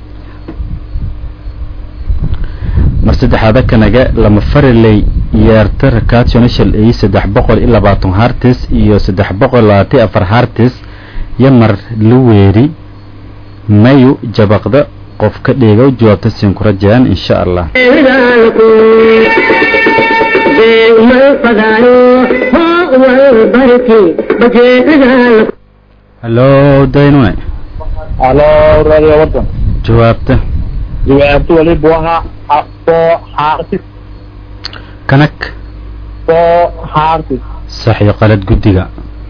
Speaker 3: mar saddexaada kanaga lama faraley yeerta rakaad shanashal iyo saddex boqol iyo labaatan hartis iyo saddex boqol labaatan afar hartis iyo mar luweeri mayu jabaqda qof ka dheegow jawaabta siin ku rajayaan insha allah hallo daynune
Speaker 5: halo raadiyo warsan
Speaker 3: jawaabta
Speaker 5: jawaabtu waliba waxa soo xaartis
Speaker 3: kanag
Speaker 5: soo xaartis
Speaker 3: sax iyo qalad guddiga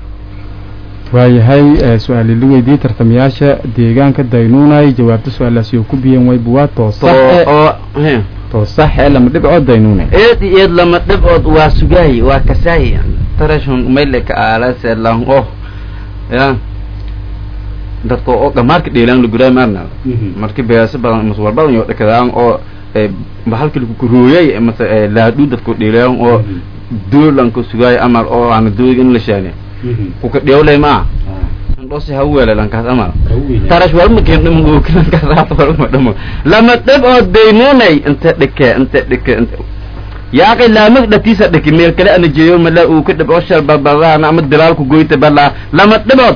Speaker 4: waayahay ee su-aali la weydiiyey tartamayaasha deegaanka daynuunay jawaabta su-aalaasi oo ku biyeen wayba waa toosax ee
Speaker 2: oo he
Speaker 4: toosax ee lama dhibco daynuune
Speaker 2: eed iyo eed lama dhibcood waa sugaay waa kasaay tarashun mayleka aalase lang oh ya dadka oo dhamaarka dheelaan laguraay maarna marki beesa badan mas walbadan yo dhakadaan oo bahalka lagu kurooyay mase laadhu dadku dheelaan oo doolanka sugaay amal oo aan doog in la shaane kuka dheewlay ma ndhosi hawele lankaas amal tarash walma keen dhamo gooki lankaas raata walma dhamo lama dhibcood daynunay inta dhike inta dhike inta yaaqi laamag dhatiisa dhiki meel kale ana jeeyo mala uu ka dhibco shal balbalahana ama dilaalku goyta balaa lama dhibcood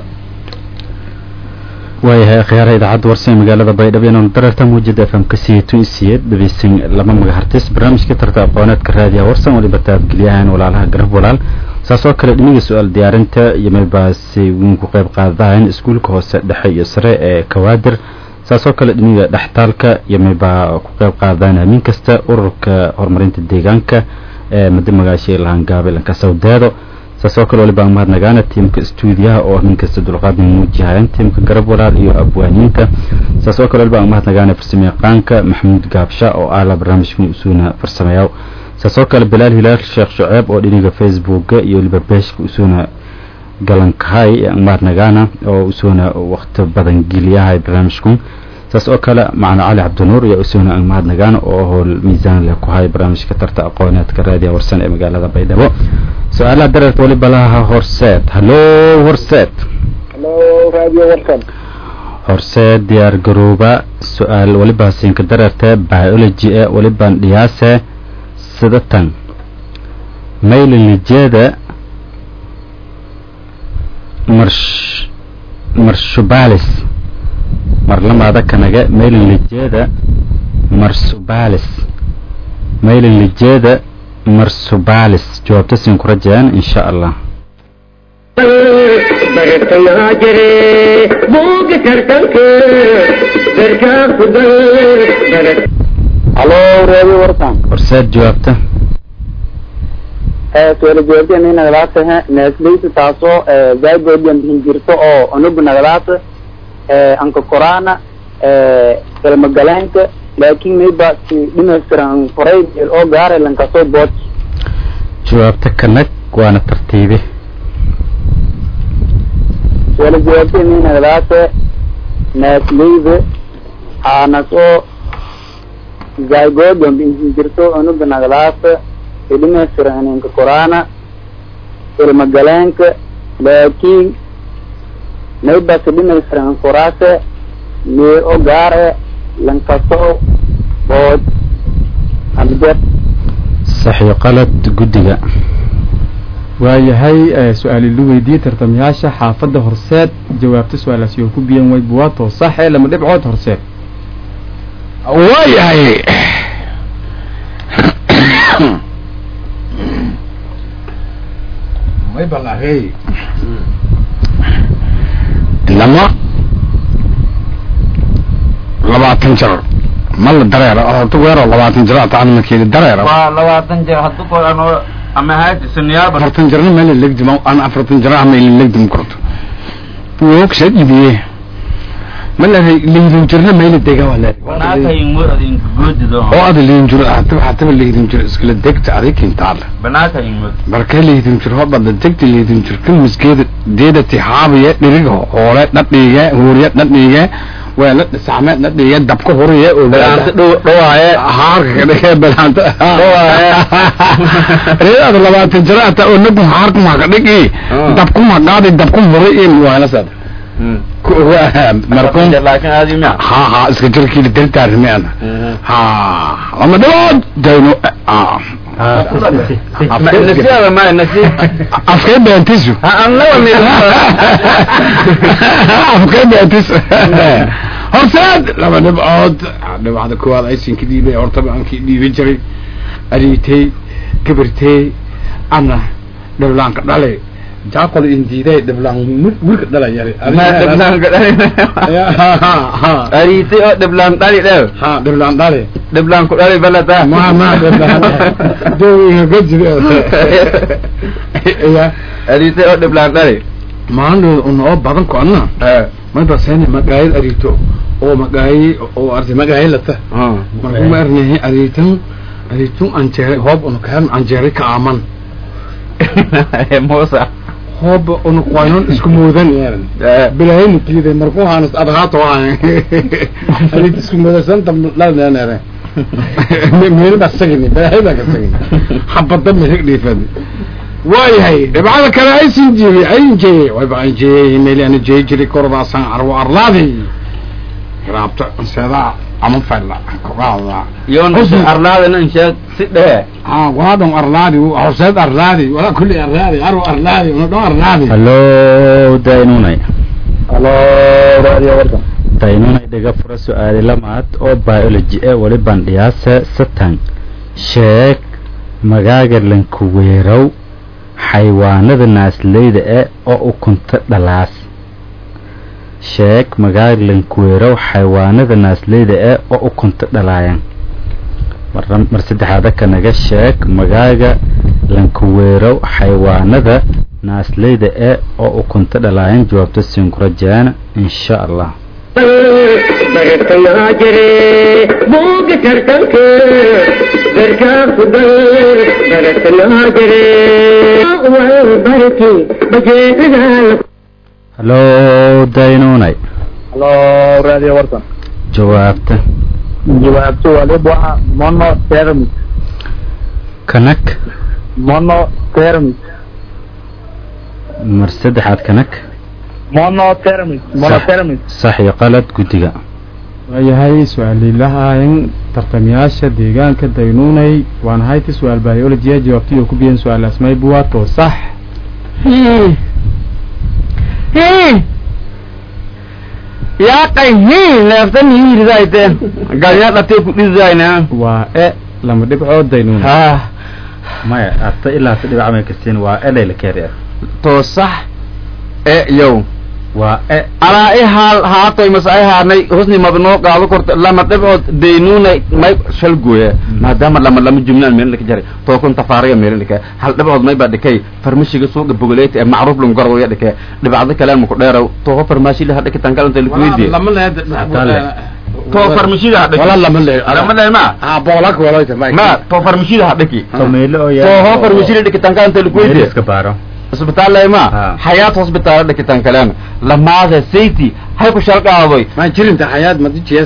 Speaker 3: waayahay akhyaaraha idaacadda warsan magaalada baydhabo inaanu dararta muujada f m ka siiyey tun isiyeed dhegeysan laba magahartis barnaamijka tarta aqooneedka raadiyaha warsan waliba taabgeliyahan walaalaha garab walaal saas oo kale dhiniga su-aal diyaarinta iyo meelbaasi wiin ku qayb qaadadahayn iskuulka hoose dhexe iyo sare ee kawaadir saas oo kale dhiniga dhextaalka iyo meelbaa ku qayb qaadadahayn amiin kasta ururka horumarinta deegaanka ee muddo magaashay lahaan gaabilanka sawdeedo saas oo kale waliba aan mahadnagaana tiimka stuudiyaha oo nin kasta dulqaad muujihayaan tiimka garab walaal iyo abwaaniinta saas oo kale waliba aan mahadnagaana farsamayaqaanka maxamuud gaabsha oo aala barnaamijkan usuuna farsameeyaa saas oo kale bilaal hilaal sheekh shuceeb oo dhiniga facebooka iyo waliba beeshka usuuna galankahay aan mahadnagaana oo usuuna waqti badan geliyahay barnaamijkan saas oo kale macna cali cabdinuur iyo usuuna aan mahadnagaan oo howl miisaan leh ku hay barnaamijka tarta aqooneedka raadiya warsan ee magaalada baydhabo su-aalaha dareerta waliba laha horseed hallo horseed
Speaker 5: halo raadiyo warsan
Speaker 3: horseed diyaar garooba su-aal waliba siinka dareerta biology ee walibaan dhiyaase sidatan maylilijeeda marsh marshubalis marlamaada kanaga maylilijeeda marsubalis maylilijeeda marsubalis jawaabta siin ku rajayaan insha allah
Speaker 1: bartanaa jire buuga tartanka darkaa ku dal barat
Speaker 5: halo raadiyo warsan
Speaker 3: horseed jawaabta
Speaker 5: suala jawaabteen in nagadaata nesleysa taasoo zaagoodian bixin jirto oo unugu nagadaata anka koraana ilmagalaanka laakiin mayba si dhimaystiran horay oo gaara lankasoo bood
Speaker 3: jawaabta kanag waana tartiibi
Speaker 5: suala jawaabteen in nagadaata nesleyda aanasoo zaagoodian bixin jirto unugu nagadaata idhimaystiran inka koraana ilmagalaanka laakiin maybasi dhimaystiran koraase mee o gaare lankaso bood amjed
Speaker 3: saxiyo qalad guddiga
Speaker 4: waayahay su-aali la weydiiyey tartamayaasha xaafadda horseed jawaabta su-aalaas iyo ku biyan way buwaato sax ee lama dhibcood horseed
Speaker 6: waayahay way balaqey lama labaatan jar ma la dareera horta weeroo labaatan jar ataan makeedi dareera
Speaker 2: waa labaatan jeer haddu ko anoo ama haati suniyaaba
Speaker 6: afartan jarna meel legdim aan afartan jar ah meel legdim korto woog sad idiye ma la leydin jirna meel dega wala
Speaker 2: banaanka ingmur adinka goodido
Speaker 6: oo ada leydin jiro hata hata leydin jiro iskala degta adig kintaal
Speaker 2: banaanka ingmur
Speaker 6: marka leydin jiro hoba degta leydin jiro kan miskeeda deeda tihaabiye dhiriga hoole dhadhiige huuriye dhadhiige weela dhisaame dhadhiige dabka huriye oo
Speaker 2: banaanta dhow dhawaaye
Speaker 6: haarka ka dhige banaanta
Speaker 2: Dhawaaye.
Speaker 6: reedaada labaatan jiro ata oo nagu haarka ma ka dhigi
Speaker 2: Ah.
Speaker 6: dabku ma qaadi dabku huriye waana sad markun
Speaker 2: laakiin aadi ma
Speaker 6: ha ha iska jirkiila dardaarmeena ha lama dhawood dayno
Speaker 2: nasiaba ma nasi
Speaker 6: afkay beentisu
Speaker 2: aan laba mid
Speaker 6: afkay beentis horseed laba dhibcood dhibcda koowaad aysinka dhiibay hortaba aankii dhiibi jiray aliitay gabirtay ana dhiblaanka dhale jaaqoda indiiday dhiblaan wilka dhalayari
Speaker 2: ma dhiblaan ariitay oo dhiblaan dhali dhew
Speaker 6: ha dhiblaan dhale
Speaker 2: dhiblaan ku dhali balata
Speaker 6: ma ma dhiblaan dowga gajiri ya
Speaker 2: ariitay oo dhiblaan dhali
Speaker 6: maandhood unoo badan ko anna mayba sene magaayad ariito oo magaayi oo arti magaayi lata markuu ma arnahay ariitan ariitun anjeere hoob unu kaan anjeere ka aaman
Speaker 2: muusa
Speaker 6: hoob unu qoynon isku moodan yeeran bilahayna tiiday markuu haanas adhaato haay ariit isku moodasanta lalneenere meelba sagini bilahayda ka sagini xabada meheg dhiifadi waayahay dhibcada kale aysin jiri ayin jeeye wayba an jeeye meeli ana jeey jiri korodaasan arwo arlaadi raabta seedaa ama fayla kogaada
Speaker 2: yoon arlaadana insheeg si dhee
Speaker 6: ha waadon arlaadi horseed arlaadi wala kulli arlaadi arwo arlaadi una dho arlaadi
Speaker 3: hallo daynunay
Speaker 5: halo radio warkan
Speaker 3: daynunay dhiga fura su-aali lamaad oo biology e wali bandhiyaase satan sheeg magaaga lankuweerow xaywaanada naasleyda e oo ukunta dhalaas sheeg magaaga lankuweerow xaywaanada naasleyda e oo ukunta dhalaayan mar mar saddexaada kanaga sheeg magaaga lankuweerow xaywaanada naasleyda e oo ukunta dhalaayan jawaabta sinkurajaana insha allah
Speaker 1: bartanaa jire buuga tartanka garkaa kugal bartanaa jire wal barki bajeedadaa
Speaker 3: hallo daynunay
Speaker 5: halo radio warkan
Speaker 3: jawaabta
Speaker 5: jawaabtu waliba waa monothermic
Speaker 3: kanag
Speaker 5: monothermic
Speaker 3: mar saddexaad kanag
Speaker 5: monothermic monothermic
Speaker 3: sax iyo qalad guddiga
Speaker 4: waayahay su-aalilahayn tartamayaasha deegaanka daynuunay waan hayti su-aal biology jawaabtii oo ku biyan su-aal asmay buwaato sax
Speaker 2: yaaqay hi neeftan hiiridayte galyaa dhatee ku dhizayna
Speaker 4: waa e lama dhibcood daynuunay
Speaker 2: ha
Speaker 3: maya ata ilaa si dhibac may kastiin waa elayla keer
Speaker 2: to sax e yow
Speaker 3: waa e
Speaker 2: alaa i haal haatoy mas ay haanay husni mabnoo qaado korta lama dhibcood daynuunay may shal gooya maadaama lama lama jumlaan meelin dhika jaray too kun tafaariga meelin dhika hal dhibcood may baa dhikay farmashiga suuqa bogoleeta ee macruuf lun garwaya dhike dhibcdo kale ma ku dheerow toho farmashi laha dhikitan kalanta likweydiye
Speaker 6: lama leed
Speaker 2: to farmashida ha dhiki
Speaker 6: wala lama leed
Speaker 2: lama leed ma
Speaker 6: ha boolak waloyta
Speaker 2: ma to farmashida ha dhiki
Speaker 3: tomeyle oo
Speaker 2: toho farmashida dhikitan kalanta likweydiye
Speaker 3: iska baaro
Speaker 2: isbitaal lema
Speaker 3: Ha.
Speaker 2: xayaat hospitaal dhikitan kalena lamaada sayti hay ku shalqaadoy
Speaker 6: ma jirinta xayaad madijiyees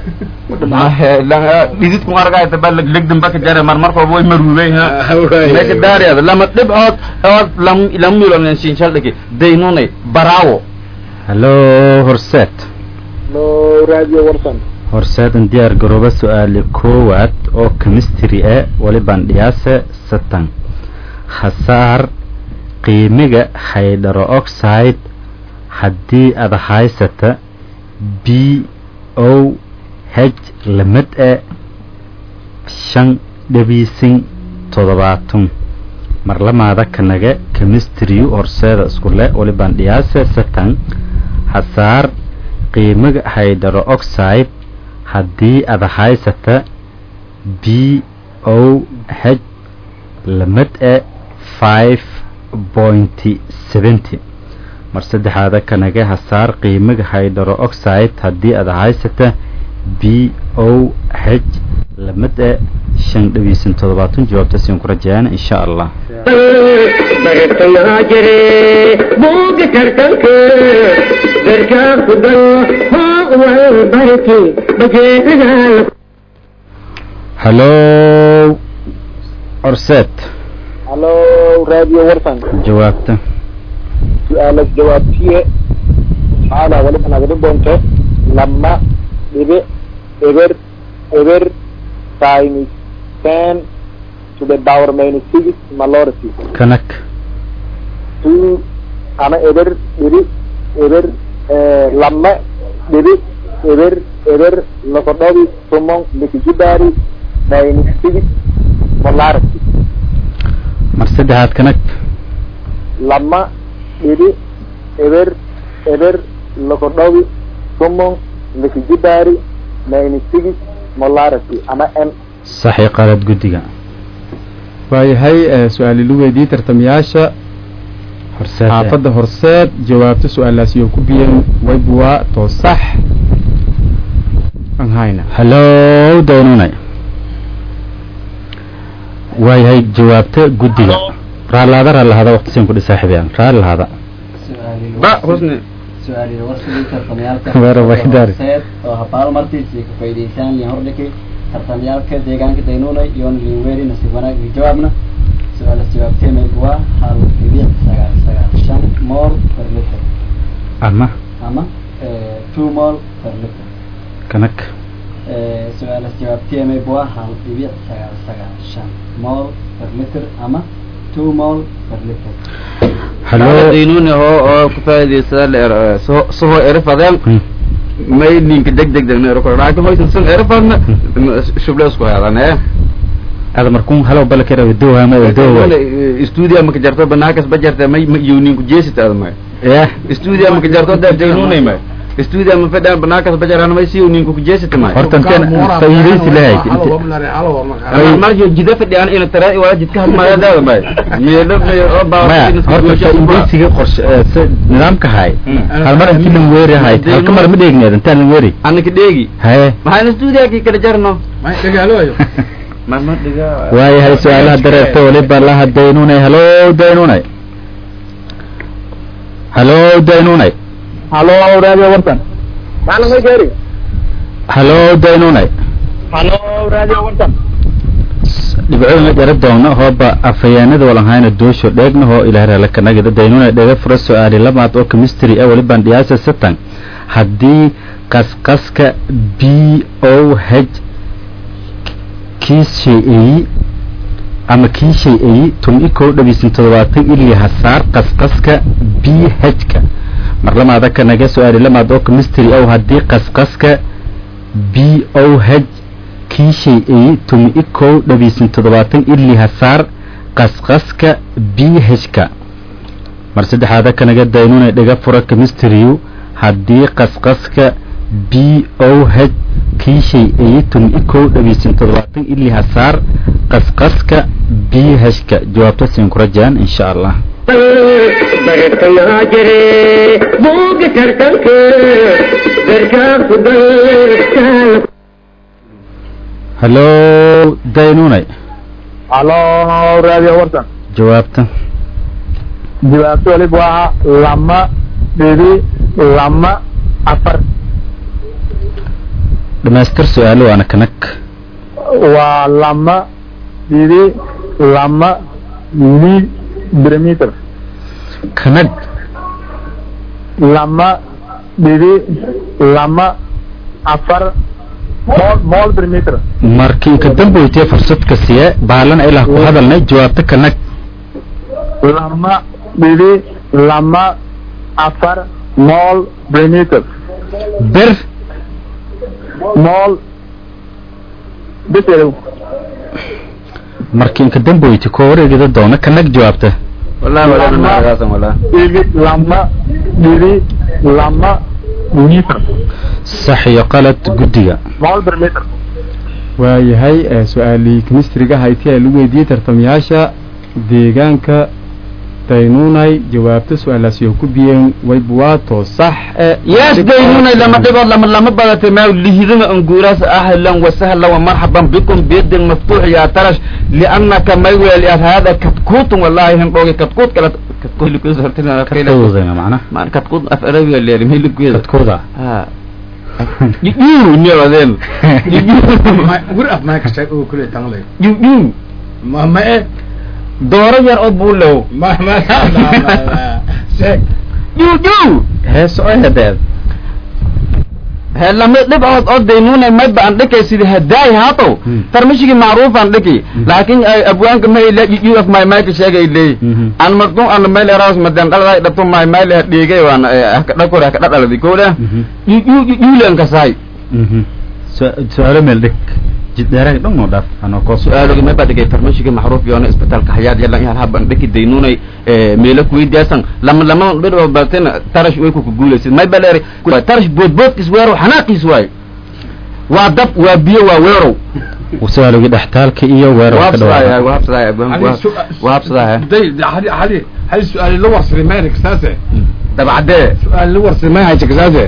Speaker 2: dhididku argayta ba legdan baka jare marmar kooba way maruubay ha meka daariyada lama dhibcood ood lam lam milonen shinshal dhiki daynunay baraawo
Speaker 3: hallo horseed
Speaker 5: halo radio warkan
Speaker 3: horseedan diyaar garooba su-aali koowaad oo chemistry e wali bandhiyaase satan khasaar qiimiga hydro oxide haddii ada haysata b o h lamid e shan dhabiisin toddobaatan marlamaada kanaga chemistry horseeda iskule walibaan dhiyaase satan hasaar qiimaga haydaro oxide haddii ada haysata b o h lamid e five pointy seventy mar saddexaada kanaga hasaar qiimaga haydaro oxide haddii ada haysata b o h lamid e shan dhabiisan toddobaatan jawaabta siin ku rajayaan insha allah
Speaker 1: bartanaa jire buuga tartanka garkaa ku dal hoo wal barki bajeecadaa
Speaker 3: hallo orset
Speaker 5: hallo radio warsan
Speaker 3: jawaabta
Speaker 5: su-aalas jawaabtiye maxaana waliba nagadi doonto lama dhibic eber eber times ten to the power minus six malority
Speaker 3: kanak
Speaker 5: two ama eber dhibic eber lama dhibic eber eber lokodhobi tumon likijibari minus six molarity
Speaker 3: mar saddexaad kanak
Speaker 5: lama dhibic eber eber lokodhobi tumon likijibari minus six molarity ama m
Speaker 3: saxi qalad guddiga
Speaker 4: waayahay su-aal ilu weydiiyey tartamayaasha
Speaker 3: horseed
Speaker 4: xaafadda horseed jawaabta su-aalaasi oo ku biyeen waybuwaa too sax aan hayna
Speaker 3: hallo daynunay waayahay jawaabta guddiga raalaada raalahaada waqti siin kudhi saaxiibayaan raalahaada
Speaker 2: ba husni
Speaker 7: su-aalihi warsigii tartamayaalka
Speaker 3: Weerar way daari.
Speaker 7: horseed oo habaal martiisii ka faa'iidaysaan liin hordhiki tartamayaalka deegaanka daynuuna iyo liinweeri nasiib wanaag iyo jawaabna su-aalas jawaabteemay waa hal dhibic sagaal sagaal shan mool per liter
Speaker 3: ama
Speaker 7: ama eh, two mool per liter
Speaker 3: kanak
Speaker 7: Eh, su-aalas jawaabteemay waa hal dhibic sagaal sagaal shan mool per liter ama two mool per liter
Speaker 3: hallo
Speaker 2: daynuni hoo oo ku faa'iidaysada leer sohoo erifadeen
Speaker 3: Hmm.
Speaker 2: may ninka deg deg deg neero kor laakiin hoysan sun erifadna shuble isku heedan ee
Speaker 3: ada markuun halow balakera wadowhama wadowa
Speaker 2: studio maka jarto banaakas ba jarte may ma iyo ninku jeesita ada may
Speaker 3: yah
Speaker 2: studio maka jarto da daynunay may studio ma fadhan banaakas ba jarana may si ninku ku jeesita may
Speaker 3: horta inteen faa'iidaysi lahayd
Speaker 2: marjo jida fadhiyaan ina tara waa jidka hadmaya daada may meelo meelo oo baa
Speaker 3: maya horta faa'iidaysiga qorshe eh, si nidaamka hay hal mar intii lan weeri hayd halka mar ma dheegneed intaan lan weeri
Speaker 2: anaka dheegi
Speaker 3: haye
Speaker 2: maxayna studio ki kala jarno ma ma dhiga
Speaker 3: waayahay su-aalaha dareerta waliba laha daynunay hallo daynunay hallo daynunay
Speaker 5: hallo radio warsan macna may gaari
Speaker 3: hallo daynunay
Speaker 5: hallo radio warsan
Speaker 3: dhibcoodna jara doona hooba afhayeenada walanhayna doosho dheegna hoo ilaahreela kanagida daynuna dhega fura su-aali lamaad oo chemistry ah walibaan dhiyaasa satan haddii qasqaska b o h kii shay-eyi ama kii shay-eyi tun i kow dhabiisan toddobaatan ilii hasaar qasqaska b h-ka mar lamaada kanaga su-aali lamaad oo chemistry ah haddii qasqaska b o h kii shay-eyi tumi i kow dhabiisan toddobaatan ilii hasaar qasqaska b h-ka mar saddexaada kanaga daynuna dhiga fura chemistry haddii qasqaska b o h kii shay-eyi tumi i kow dhabiisan toddobaatan ilii hasaar qasqaska b h-ka jawaabta siin ku rajaan insha allah
Speaker 1: bartanaa jire buuga tartanka garkaa ku dal
Speaker 3: hallo daynunay
Speaker 5: hallo radio warsan
Speaker 3: jawaabta
Speaker 5: jawaabta waliba waa lama dhibic lama afar
Speaker 3: dhamaystir su-aalo waana kanag
Speaker 5: waa lama dhibic lama milimeter
Speaker 3: kanag
Speaker 5: lama dhibic lama afar mol mol per meter
Speaker 3: markii ka damboytee fursadka siye baalan ilaa ku hadalnay jawaabta kanag
Speaker 5: lama dhibic lama afar mol perimeter
Speaker 3: ber
Speaker 5: mol biserow
Speaker 3: markii inka damboyti koo wareegida doona kanag jawaabta
Speaker 2: wallahi wala
Speaker 5: Lama.
Speaker 2: nagaasan wala
Speaker 5: dhiri lama dhiri lama meter
Speaker 3: sax iyo qalad guddiga
Speaker 5: mol perimeter
Speaker 4: waayahay ee su-aalii kemistriga hayti ee lagu weydiiyey tartamayaasha deegaanka daynunay jawaabta su-aalaasi oo ku biyeen waybuwaato sax e
Speaker 2: yes daynunay lama dhibood lama lama badatay ma lihidana anguuraas ahlan wasahlan ومرحبا بكم بيد مفتوح يا ترش لأنك ما يقول هذا كتكوت والله هم بوجي كتكوت كلا كتكوت اللي كويس هرتنا
Speaker 3: kadkowdana macna
Speaker 2: ما كتكوت أفرابي اللي رمي اللي كويس
Speaker 3: kadkooda
Speaker 2: ها يجيو نيو ذين
Speaker 6: gur af maa ka sheeg oo kule tanglay
Speaker 2: يجيو
Speaker 6: ma ma e
Speaker 2: دورة يا أبو له
Speaker 6: ma ma sheeg
Speaker 2: يجيو
Speaker 3: hees oo hedeed
Speaker 2: لما دبعت أو دينونة ما بان دكي سيدي هداي هاتو
Speaker 3: مم.
Speaker 2: ترمشي معروف عن دكي لكن أبوانك ما يلا يجيو في ماي مايك شيء اللي
Speaker 3: Mhm.
Speaker 2: an martu an meel eraas madan dhalay dhabto may meel dhigay waan dhakor ka dhalay koola
Speaker 3: Mhm.
Speaker 2: yuulan ka saay
Speaker 3: Mhm. Su- su-aalo meel dhig jidheeraga dhan oo dhaaf anoo koo
Speaker 2: su'aalogi ma badigay farmashiga maxruuf yoona isbitaalka xayaad yalan yahan haban dhaki daynunay meelo kuweydiyasan lama lama dhidho baten tarash way ku guulaysid may baleeri tarash boodboodkis weero xanaaqiis waay waa dab waa biyo waa weerow
Speaker 3: su-aalogii dhextaalka iyo weerarka
Speaker 2: wahabsadaya
Speaker 3: dhawaaq
Speaker 2: wahabsadaya wahabsadaya
Speaker 6: day hadi hadi hadi su-aal la warsaday mayna kasaase
Speaker 2: dabcadee
Speaker 6: su-aal la warsaday may haysa kasaase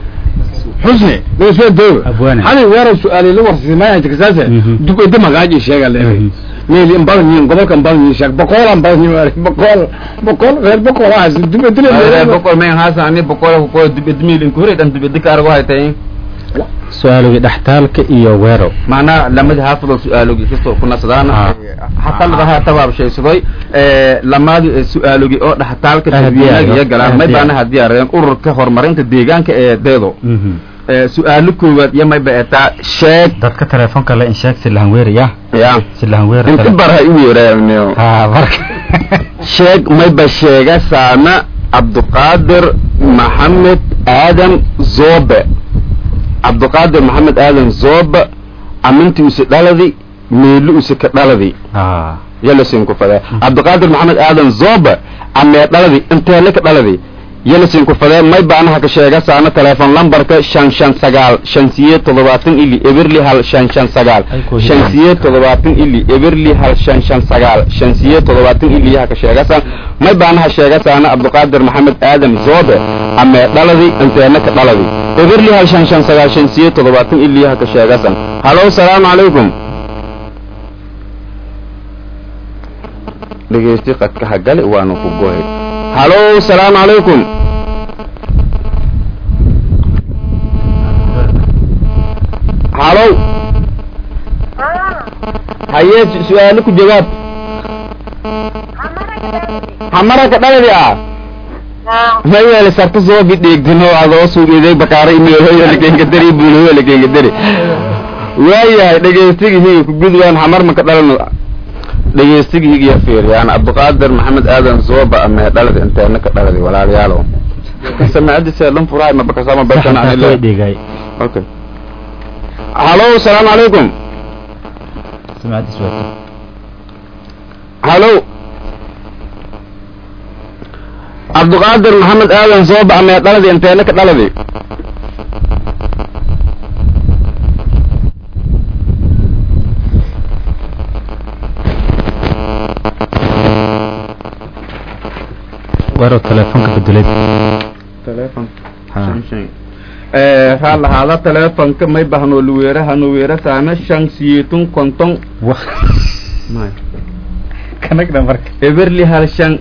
Speaker 6: xusni soo dooga
Speaker 3: Abwaane.
Speaker 6: hadi weero su-aal la warsaday may haysa kasaase
Speaker 3: Mhm.
Speaker 6: dub ida magaaji sheega leeyahay
Speaker 3: Mhm.
Speaker 6: meel in badan yihiin gobolkan badan yihiin sheeg boqolan badan yihiin boqol boqol reer boqol ah dub ida leeyahay
Speaker 2: boqol men haasa ani boqol ko dibedmil in kureed an dibedika argo haytay
Speaker 3: su-aalogii dhextaalka iyo weero
Speaker 2: macnaha lamada haafado su-aalogii kastoo ku nasadaan
Speaker 3: Ah.
Speaker 2: hataa ladaha tabaabshaysadoy lamaadi su-aalogii oo dhaxtaalka
Speaker 3: Ah,
Speaker 2: dadweynaha
Speaker 3: diyaar-
Speaker 2: iyo galaan may
Speaker 3: ah,
Speaker 2: baana hadiyaareen ururka horumarinta deegaanka ee deedo
Speaker 3: Mhm.
Speaker 2: su-aalo koowaad iyo may baetaa sheeg
Speaker 3: dadka telefoonka le in sheeg si lahan weeraya
Speaker 2: ya
Speaker 3: si lahan weera
Speaker 2: inti bar ha igu yeeraaniyo
Speaker 3: ha marka
Speaker 2: sheeg mayba sheega saana cabduqaadir maxamed aadan zobe cabduqaadir maxamed aadan zobe aminti use dhaladi meelu use ka dhaladi
Speaker 3: ha
Speaker 2: yalasin ku fadee cabduqaadir maxamed aadan zobe amee dhaladi inteele ka dhaladi yalasin ku fadee may baanaha ka sheega saana teleefon lambarka shan shan sagaal shan siyeed toddobaatan ili eberli hal shan shan sagaal
Speaker 3: Ay, ku
Speaker 2: shan
Speaker 3: hidaan.
Speaker 2: siyeed toddobaatan ili eberli hal shan shan sagaal shan siyeed toddobaatan ili yaha ka sheegasaan may baanaha sheegasaana cabduqaadir maxamed aadan zobe amee dhaladi inteena ka dhaladi eberli hal shan shan sagaal shan siyeed toddobaatan ili yaha ka sheegasaan halo salaamu calaykum dhegeysti qadka hagale waanu ku gohay halo salaamu calaykum halo haye su- su-aalo ku jawaab xamara ka dhaladi ah ma yeele sarta soo bidheegdino adoo suugeeday bakaara imeelhoyalakeenkadari buulhoyalakeenkadari waayahay dhegeystigihiga ku gudwaan xamar ma ka dhalano dhegeystigihigiya fiiriyaan cabduqaadir maxamed aadan zooba amee dhaladi inteena ka dhaladi walaalayaalow samacadisa dhan furahay mabakasama bashan aan
Speaker 3: way
Speaker 2: ilaa
Speaker 3: dhigay
Speaker 2: okay halo salaamu calaykum
Speaker 3: samacadis waati
Speaker 2: halo cabduqaadir maxamed aadan zooba amee dhaladi inteena ka dhaladi
Speaker 3: weero telefoonka bedelay
Speaker 2: teleefon
Speaker 3: ha
Speaker 2: raa lahaada teleefonka may bahno luweera hanuweera saame shan siyeetun konton
Speaker 3: wa kanagna marka
Speaker 2: eberli hal shan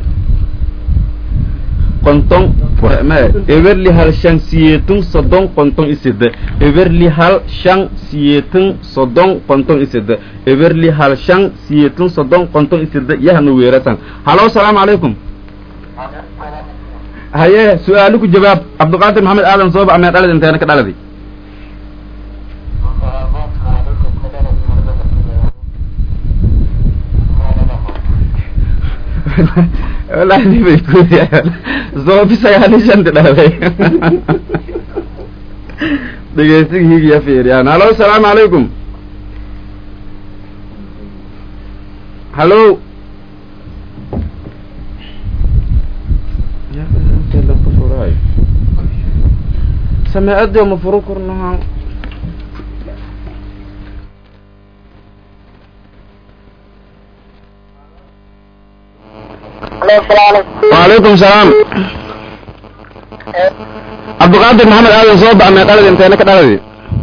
Speaker 2: konton
Speaker 3: Wah.
Speaker 2: ma eberli hal shan siyeetun soddon konton isede eberli hal shan siyeetun soddon konton isede eberli hal shan siyeetun soddon konton isede yahanu weerasan halo salaamu calaykum haye su-aalo ku jawaab cabdiqaadir maxamed aadan sooba amee dhaladi inteena ka dhaladi wallaahi dibay kuudiyaan zoobi sagaal iyo shanta dhalay dhegeysiga higiya fiiriyaan halo asalaamu calaykum halo sameecadii ma furo kornaha وعليكم السلام عبد القادر محمد آدم صوب أما قلد انت هناك قلدي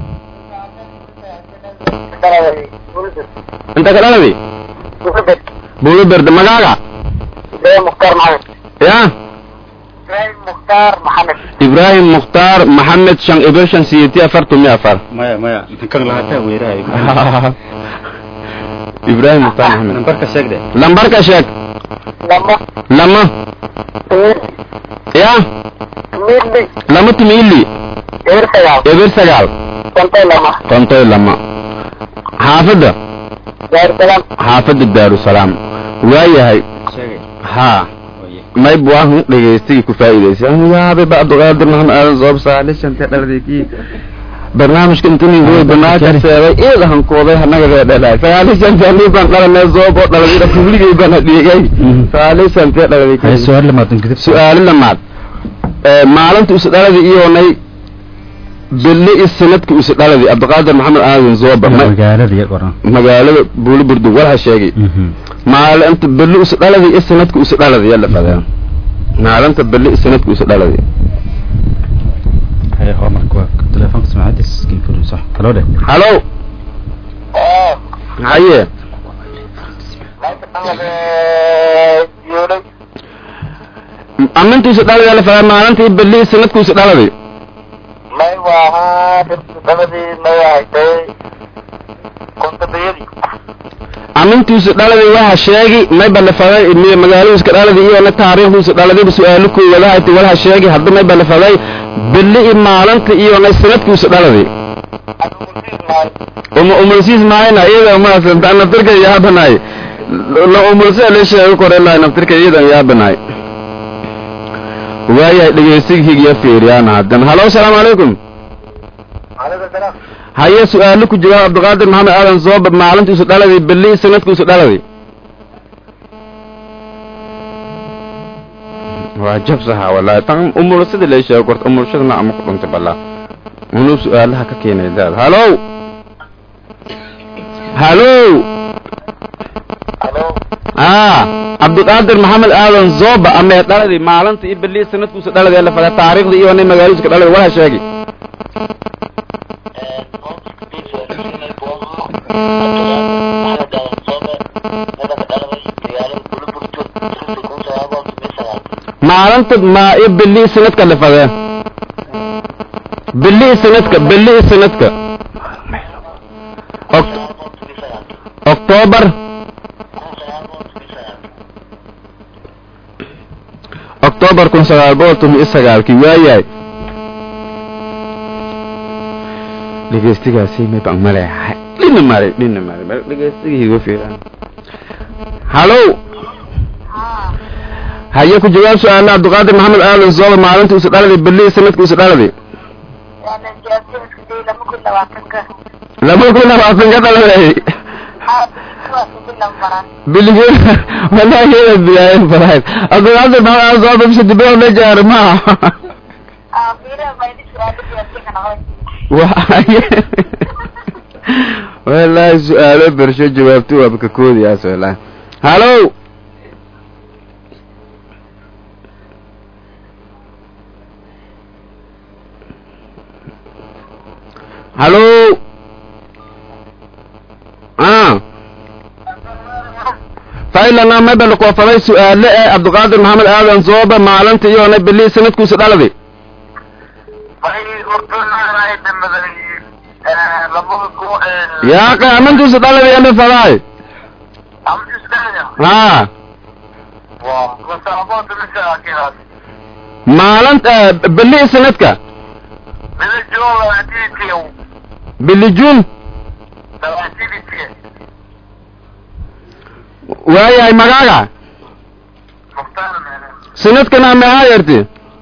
Speaker 2: انت قلدي بولو برد مقاقع
Speaker 5: مختار محمد
Speaker 2: يا
Speaker 5: مختار محمد
Speaker 2: إبراهيم مختار محمد شان إبرشان سيتي أفرتم مية أفر
Speaker 3: maya maya kan lahataa weerahay
Speaker 2: إبراهيم مختار محمد
Speaker 3: nambarka sheeg de
Speaker 2: لمبركة شيك
Speaker 5: لما
Speaker 2: لما يا
Speaker 5: ميرلي
Speaker 2: لما تميلي
Speaker 5: غير سيال
Speaker 2: إبر سقال
Speaker 5: كنت لما
Speaker 2: طنطي لما حافظة
Speaker 5: غير سلام
Speaker 2: xaafadda daarusalaam waayahay haa mayb waahu dhegaystigii ku faa'iidaysa yaabay ba abdulqaadir maxamed aadan soob saale shantee dhaladii barnaamijka intaningoy banaaka seebay iid hankooday hanaga dhalay sagaali shantee nii baan dhalanay soob oo dhaladii kubligay baan hadhigay sagaali shantee
Speaker 3: hay
Speaker 2: dhaladii
Speaker 3: su-aal lamaatan kadib
Speaker 2: su-aalo lamaad maalinta isu dhaladii iyoonay belle i sanadka isu dhaladii abdulqaadir maxamed aadan zooba ma-
Speaker 3: magaalada iyo qoran
Speaker 2: magaalada buuliburdu walha sheegay maalinta beli isu dhaladi iyo sanadka isu dhaladi yalla fadeen maalinta beli iyo sanadka isu dhaladi
Speaker 3: hay homarka waa telefoonka samacadiis iskiin furi sax kaloo dhe
Speaker 2: halo haye aminta isu dhaladi yalla fadeen maalinta iyo beli iyo sanadka isu dhaladi
Speaker 5: may waahaa dabadii may ahaytay kontabiyadii
Speaker 2: aminta isu dhaladi waxa sheegi may balafaday miya magaalada iska dhaladi iyo na taariikhda isu dhaladi su-aalo koowaad ahaytay walha sheegi hadda may balafaday beli iyo maalinta iyo na sanadka isu dhaladi uma umulsiis maayna iyada umaasanta naftirka yaabanaay la umulsa la sheego korela naftirka iyadan yaabanaay waayahay dhegeysiga higiya fiiriyaan haddan halo asalaamu calaykum haye su-aalo ku jawaab cabdiqaadir maxamed aadan sooba maalinta isu dhaladi beli sanadka isu dhaladi waa jabsaha wallaahi tan umulsada la sheego korta umulshadana ama ku dhuntay balaa unuu su-aalaha ka keenay daad halo halo ah cabdiqaadir maxamed aadan zooba amee dhaladi maalinta iyo beli sanadkuusa dhaladi ee la fada taariikhda iyo nin magaaliska dhaladi wala sheegi maalinta ma iyo beli sanadka la fadee beli sanadka beli sanadka Oct- october october kun sagaal boqol toban iyo sagaalkii waayahay dhegeystigaasi may baan maleehay dhina male dhina male bal dhegeystiga igu fiiran halo haye ku jawaab su-aala cabdiqaadir maxamed aadan sooba maalinta isu dhaladi beli sanadka isu dhaladi laba kun labaatan ka dhaladay bilige walaageeda bilaayen farahayd cabdiqaadir maxamed aadan sooba bisha dibeo la jaaro maaha waaye wallaahi su-aalo bersho jawaabti waaba ka koodiyaas wallaahi halo halo ah failana mebel koofaday su-aale ee cabdiqaadir maxamed aadan sooba maalinta iyoona beli sanadkuusa dhaladi yaa qaamantiisa dhaladi ana fadaay ha maalint beli sanadka bili jun waayahay magaaga sanadkana maxaa yarti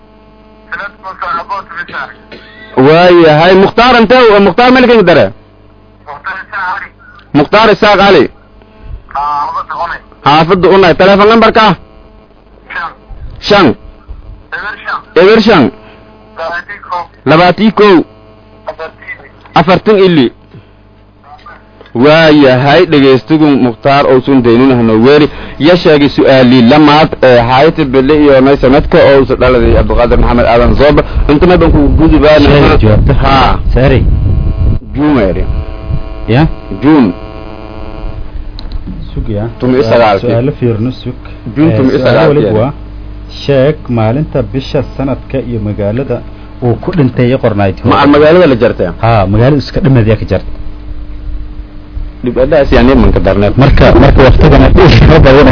Speaker 2: waayahay mukhtaar intee mukhtaar melkan dare mukhtaar isaaq cali xaafadda unay teleefon numberka shan eber shan labaatii kow afartan ili waayahay dhegaystigu mukhtaar ousun daynunahno weeri ya sheegay su-aalii lamaad ee hayti bille iyo nay sanadka oo usa dhaladay cabdiqaadir maxamed aadan zooba intana ban ku gudubaana
Speaker 3: jawaabta
Speaker 2: ha
Speaker 3: saari
Speaker 2: jumeeri
Speaker 3: ya
Speaker 2: jun
Speaker 3: sug ya
Speaker 2: Tumi iyo sagaalkii.
Speaker 3: su-aalo fiirno sug
Speaker 2: June
Speaker 3: Eh,
Speaker 2: tumi iyo
Speaker 3: su-aalo
Speaker 2: sagaalkii.
Speaker 3: waliba waa sheeg maalinta bisha sanadka iyo magaalada uu ku dhintay qornayd
Speaker 2: macal magaalada la jartay
Speaker 3: ha magaalada iska dhimaad yaa ka jarta
Speaker 2: dhibadaas yani manka darneed
Speaker 3: marka marka waqtigana ma badan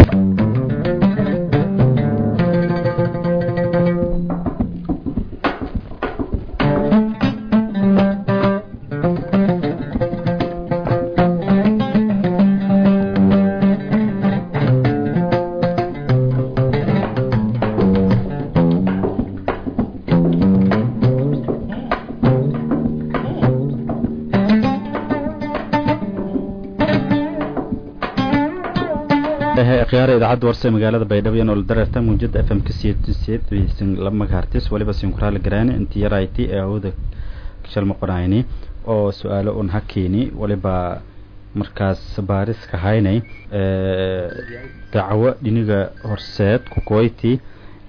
Speaker 3: khiyaara idaacadda warse magaalada baydhabo iyo nolol dareerta muujada f m ka siyeedsiyeedsin laba magahartis waliba sinkuraala garaani intii yarayti ee awooda shalma qorayni oo su-aalo un hakeeni waliba markaas baariska haynay ee, dacwo dhiniga horseed kukoyti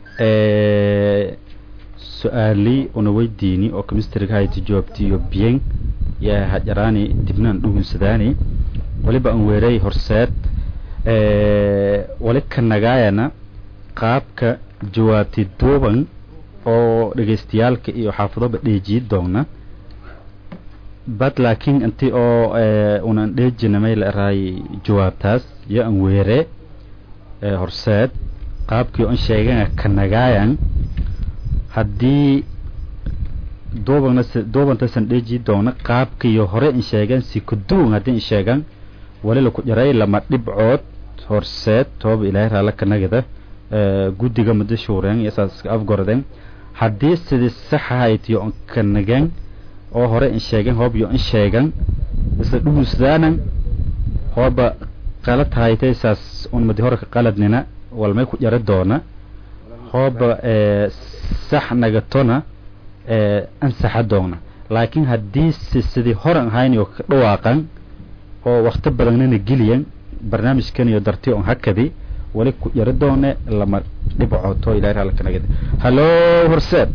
Speaker 3: ee, su-aali una weydiini oo kemistriga hayti jawaabtiyo biyen yaa hajaraani dibnaan dhugunsadaani waliba aan weeray horseed ee, wali ka nagaayana qaabka jawaabti duuban oo dhegaystayaalka iyo xaafadoba dheejiyi doona bad laakiin inti oo ee, unan dheejinamay la eraay jawaabtaas yo an weere ee, horseed qaabkii on sheegana ka nagaayan haddii duubana duubantasan dheeji doona qaabkiiyo hore in sheegan si kuduwan haddii in sheegan wali laku jaray lama dhibcood horseed tooba ilaahay raalla ka nagada ee, guddiga muddo shuureen iyo saas iska afgordeen haddii sidii sax ahayd yo on ka nagan oo hore in sheegan hoob yo in sheegan isla dhugunsdaanan hooba qalad haytay saas un madi hore ka qaladnina walmay ku jara doona hooba ee, sax nagatona ee, ansaxa doona laakiin haddii si sidii horan ahayn oo ka dhawaaqan oo wakti badannana geliyan barnaamijkan iyo darti on hakadi wali ku jara doone lama dhibcoto ilahay raalla ka nagada hallo horseed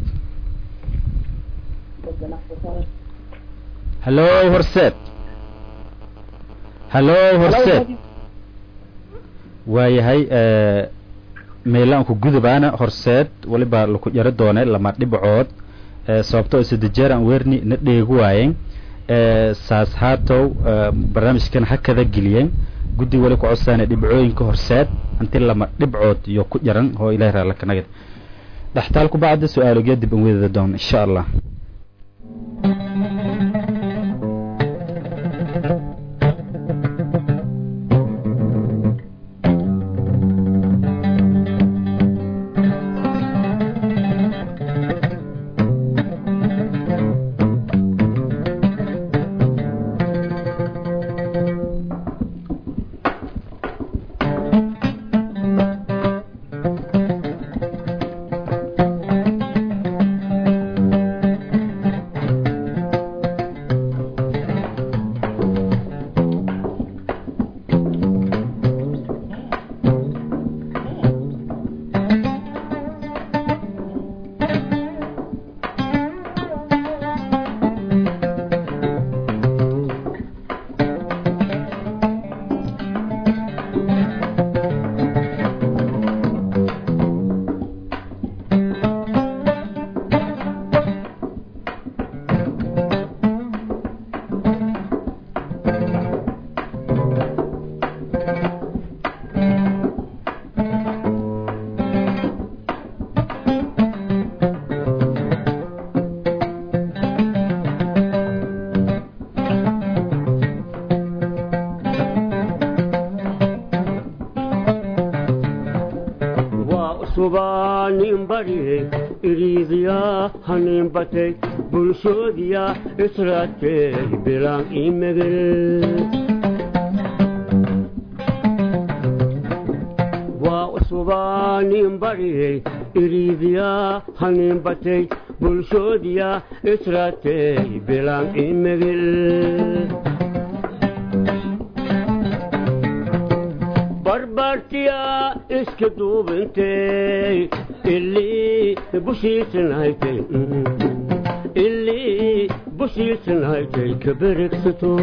Speaker 3: hallo horseed hallo horseed waayahay ee, meelaan ku gudubaana horseed waliba laku jaro doone lama dhibcood ee, sababto oo sida aan weerni na dheegu waayeen ee, saas haatow ee, barnaamijkan hakada geliyeen guddi wali ku codsaana dhibcooyinka horseed inti lama dhibcood iyo ku jaran oo ilahay raalla ka nagad dhaxtaal ku bacda su-aalogya dib an weedada doon insha allah
Speaker 8: cusubaa nin barye iriidiyaa hanin batay bulshoodiya israadkee bilaan imegel waa cusubaa nin barye iriidiyaa hanin batay bulshoodiya israadkee bilaan imegel barbartiya iska duubintay ilii bushiisanhaytay ilii bushiisanhaytay ka beregsato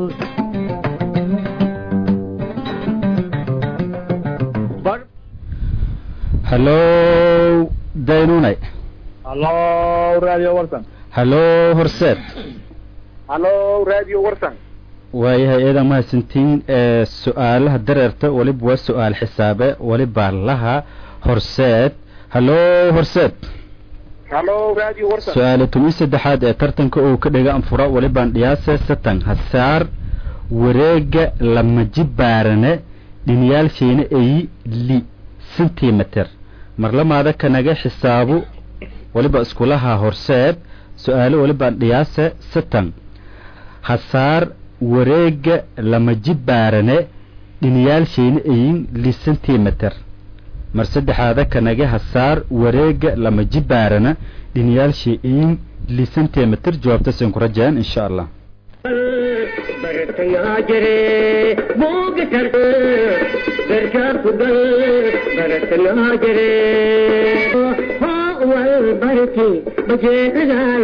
Speaker 3: hallow daynunay
Speaker 9: hallo radio warsan
Speaker 3: hallow horseed
Speaker 9: hallo radio warsan
Speaker 3: waayahay eedan mahadsantiin ee su-aalaha dareerta weliba waa su-aal xisaabe weliba laha horseed hallow horseed
Speaker 9: hallo radio warsan
Speaker 3: su-aale toban saddexaad ee tartanka uu ka dhiga anfura welibaan dhiyaase satan hasaar wareega lamaji baarane dhiniyaalsheena eyi li sentimeter marlamaada kanaga xisaabu weliba iskulaha horseed su-aalo welibaan dhiyaase satan hasaar wareega lamaji baarane dhiniyaalsheyna eyin li sentimeter mar saddexaada kanaga hasaar wareega lamaji baarana dhiniyaalshey eyin li sentimeter jawaabtasan ku rajaan insha allah
Speaker 1: bartayaa jire buuga karka darkaa ku gal bartanaa jire hoo wal barki bajeedadaa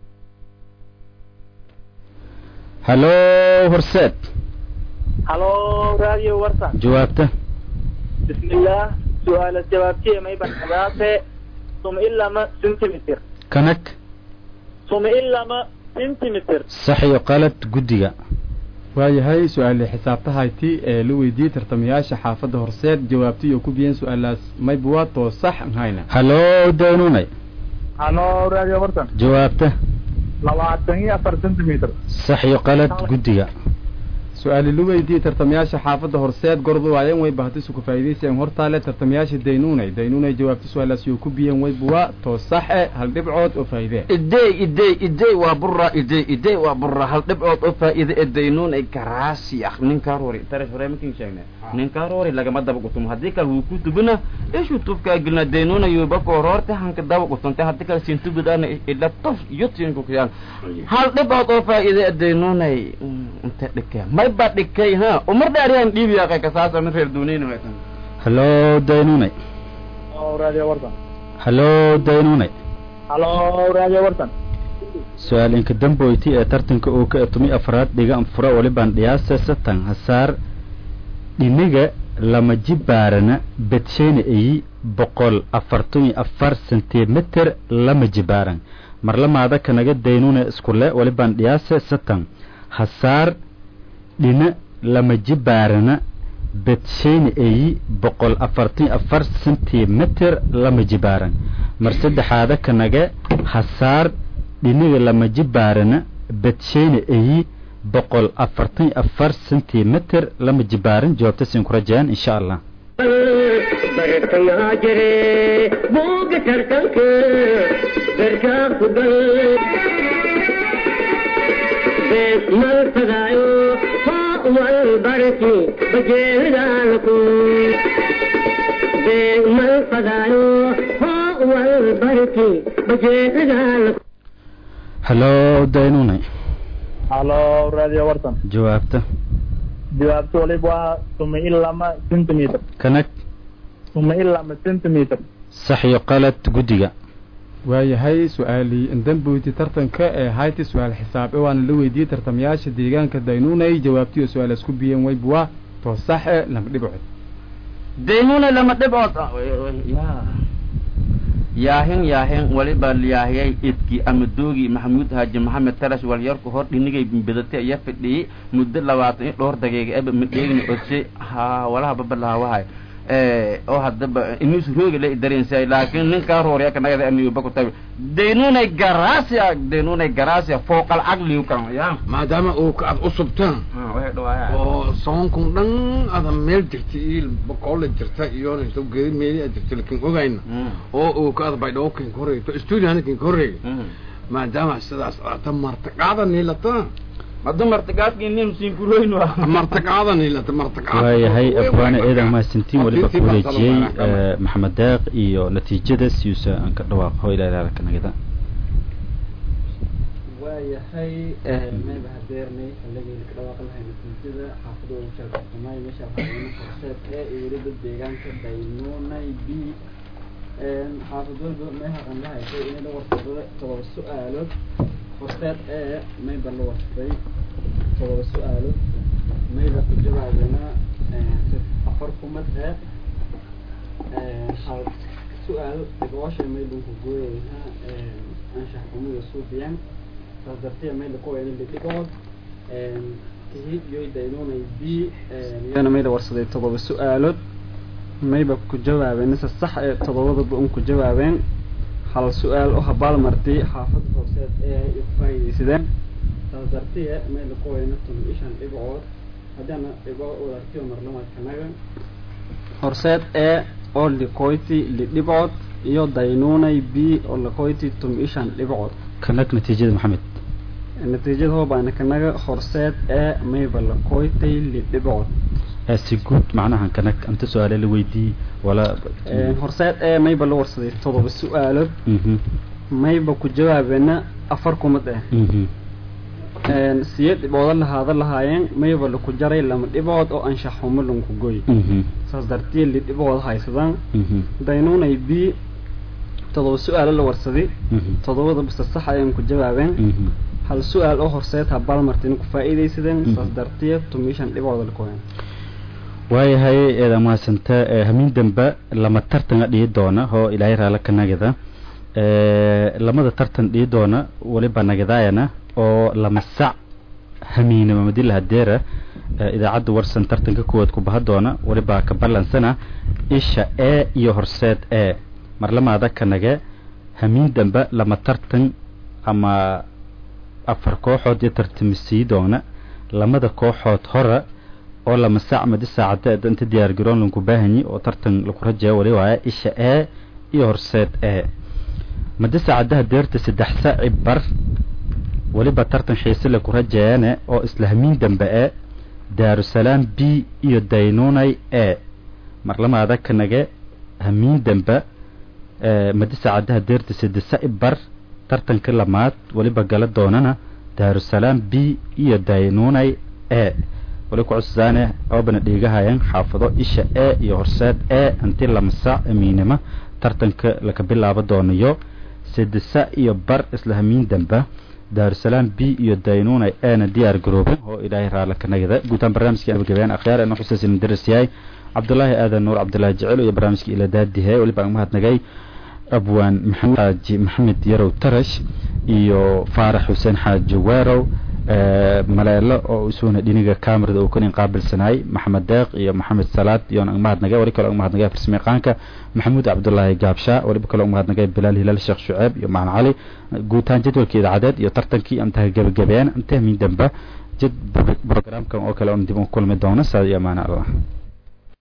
Speaker 3: hallow horseed
Speaker 9: hallo radio warsan
Speaker 3: jawaabta
Speaker 9: bismillah su-aala jawaabtiye may banadaate sum ilama centimeter
Speaker 3: kanag
Speaker 9: sum ilama centimeter
Speaker 3: sax iyo qalad guddiga
Speaker 4: waayahay su-aale xisaabtahayti ee la weydiiyey tartamayaasha xaafadda horseed jawaabtii oo ku biyeen su-aalaas mayba waa too sax nhayna
Speaker 3: hallow daynunay
Speaker 9: hallo radio warsan
Speaker 3: jawaabta
Speaker 9: labaatan iyo afar centimeter
Speaker 3: sax iyo qalad guddiga
Speaker 4: su-aale la weydiiyey tartamayaasha xaafadda horseed gordu waayeen way bahatisu ku faa'iidaysayeen hortaale tartamayaasha daynuunay daynuunay jawaabta su-aalaas yoo ku biyeen wayba waa too saxe hal dhibcood oo faa'iidee
Speaker 2: idey idey idey waa burra idey idey waa burra hal dhibcood oo faa'iide ee daynuun ay garaasi ah ninkaa roori tarash hore makin sheegne ninkaa roori lagama daba gutumo haddii kale wuu ku tubina ishuu tubkaa gelina daynuuna yuuba kooroorte hanka daba gutunte haddii kale sintubidaana ila tof yotinku kuyaan hal dhibcood oo faa'iide ee daynuunay inte dhikee may ba dhikay ha umar dhaariyaan dhiibiyaa kasaasa min reer duuniyna waytan
Speaker 3: hallow daynunay
Speaker 9: hallo radio warsan
Speaker 3: hallow daynunay
Speaker 9: hallo radio warsan
Speaker 3: su-aal inka damboyti ee tartanka uu ka etumay afraad dhiga anfura welibaan dhiyaase satan hasaar dhiniga lama jibaarana bedsheyna eyi boqol afartan iyo afar sentimeter lama jibaaran marlamaada kanaga daynune iskule welibaan dhiyaase satan hasaar dhina lama jibaarana bedsheyna eyi boqol afartan iyo afar sentimeter lama jibaaran mar saddexaada kanaga hasaar dhiniga lama jibaarana bedsheyna eyi boqol afartan iyo afar sentimeter lama jibaaran jawaabta siin ku rajaan insha allah
Speaker 1: bartayaa jire buuga tartanka darkaa ku gal bees malfadaayo hoo wal barki bajeedaalku bees malfadaayo hoo wal barki bajeedaalku
Speaker 3: hallow daynunay
Speaker 9: hallo radio warsan
Speaker 3: jawaabta
Speaker 9: jawaabta waliba waa suma ilama centimeter
Speaker 3: kanag
Speaker 9: suma ilama centimeter
Speaker 3: sax iyo qalad guddiga
Speaker 4: waayahay su-aalii indamboyti tartanka ee hayti su-aal xisaabe waana la weydiiyey tartamayaasha deegaanka daynuunay jawaabtii oo su-aalaas ku biyeen wayba waa too saxe lama dhibcood
Speaker 2: daynuna lama dhibcood yaahin yaahin waliba yaahiyay idki ama doogi maxamuud haaji maxamed tarash walyarku hor dhinigay bedate iya fidhiyey muddo labaatan iyo dhowr daqiiqa eba madheegni odse ha walaha babalahawahay oo hadaba inuus roogi la darensay laakiin ninkaa roorya kanagada aniuba ku tabi daynunay garasia daynunay garasia fooqal caqliu kan ya
Speaker 6: maadaama uu ka ad u subtaan
Speaker 2: waxay dhawaayaan
Speaker 6: oo soonkun dhan ada meel jirta iyo boqolla jirta iyo inta geedi meeli aad jirta lakin ogayna oo uu ka ada baydhabo kinka horreey to studio kinka horreey maadaama sidaas ata martaqaada niilata
Speaker 2: madu martaqaadkii nin siinkuroyn waa
Speaker 6: martaqaada niilata martaqaada
Speaker 3: waayahay abwaane eedan mahadsantiin weliba ku wareejiyey maxamed deeq iyo natiijada siusa aan ka dhawaaqo ilaa ilaalka nagada
Speaker 7: waayahay mayba hadeernay xilligayna ka dhawaaqi lahay natiijada xaafada uu sheegsamay meesha waxaana horseed ee iyo weliba deegaanka daynuunay b xaafad walba meeha aan la haysay inay la warsado todoba su-aalood horseed ee mayba la warsaday todoba su-aalood mayba ku jawaabena afar kumad ee hal su-aal dhiboosha mayban ku gooyayna anshax kumida suubiyan saas dartee mayla ku weyna lidhigood kahid yoy daynunay b iyana mayla warsaday todoba su-aalood mayba ku jawaabeen se sax ee todobadaba un ku jawaabeen hal su-aal oo habaal martay xaafada hooseed ee ay faaidaysadeen saas dartee mayla ku weyna tun ishan dhibcood haddaana dhibo wadartiyo marlamaadkanaga horseed ee oo liqoyti lidhibcood iyo daynunay b oo liqoyti tum ishan dhibcood
Speaker 3: kanag natiijada maxamed
Speaker 7: natiijada hoobaana kanaga horseed ee mayba liqoytay lidhibcood
Speaker 3: si guud macnaha kanag anta su-aale la weydii wala
Speaker 7: horseed ee mayba la warsaday todoba su-aalood mayba ku jawaabeena afar kumad ah siyeed dhibcooda lahaada lahaayeen mayba laku jaray lama dhibcood oo anshax xumo lanku goy saas dartii li dhibcood haysadaan daynunay b todoba su-aalo la warsaday todobada basta sax ayaan ku jawaabeen hal su-aal oo horseed habaal martina ku faa'iidaysadeen saas dartii tumishan dhibcooda lakuheen
Speaker 3: waayahay eeda mahadsanta hamiin dambe lama tartana dhihi doona oo ilaahay raala ka nagada lamada tartan dhihi doona weliba nagadaayana oo lama sac hamiinama madila hadeera idaacadda warsan tartanka kuwaad ku baha doona weliba ka ballansana isha e iyo horseed e marlamaada ka nage hamiin dambe lama tartan ama afar kooxood iyo tartamisii doona lamada kooxood hora oo lama sac madi saacada inta diyaar garoon lanku baahanyi oo tartan laku rajeeya wali waaya isha e iyo horseed e madi saacadaha deerta saddex saaci bar weliba tartan xiise laku rajeeyane oo isla hamiin dambe e daarusalaam b iyo daynunay e marlamaada ka nage hamiin dambe madi saacadaha deerta saddex saaci bar tartanka lamaad weliba gala doonana daarusalaam b iyo daynunay e wali ku cussaane oobana dhiigahayan xaafado isha e iyo horseed e hantii lama saac amiinima tartanka laka bilaabo doonayo sidisa iyo bar isla hamiin damba daarusalaam b iyo daynunay eena diyaar garooben oo ilaahay raala ka nagada guutaan barnaamijkii abagabeen akhyaar eena xuseesin daras yahay cabdulaahi aadan nuur cabdulaahi jecel iyo barnaamijkii ila daadihe weliba aan mahadnagay abwaan maxamed xaaji maxamed yarow tarash iyo faarax xuseen xaaji weerow maleelo oo isuuna dhiniga camerada uu kanin qaabilsanaay maxamed deeq iyo maxamed salaad iyoon ang mahadnagay wali kale ang mahadnagay farsamayaqaanka maxamuud cabdulaahi gaabshaa waliba kale ang mahadnagay bilaal hilaal sheekh shuceeb iyo macalin cali guutaan jadwalka idaacadeed iyo tartankii antaha gebagabeen antah min damba jad programkan oo kale oon dib u kulmi doono saa iyo amaana allah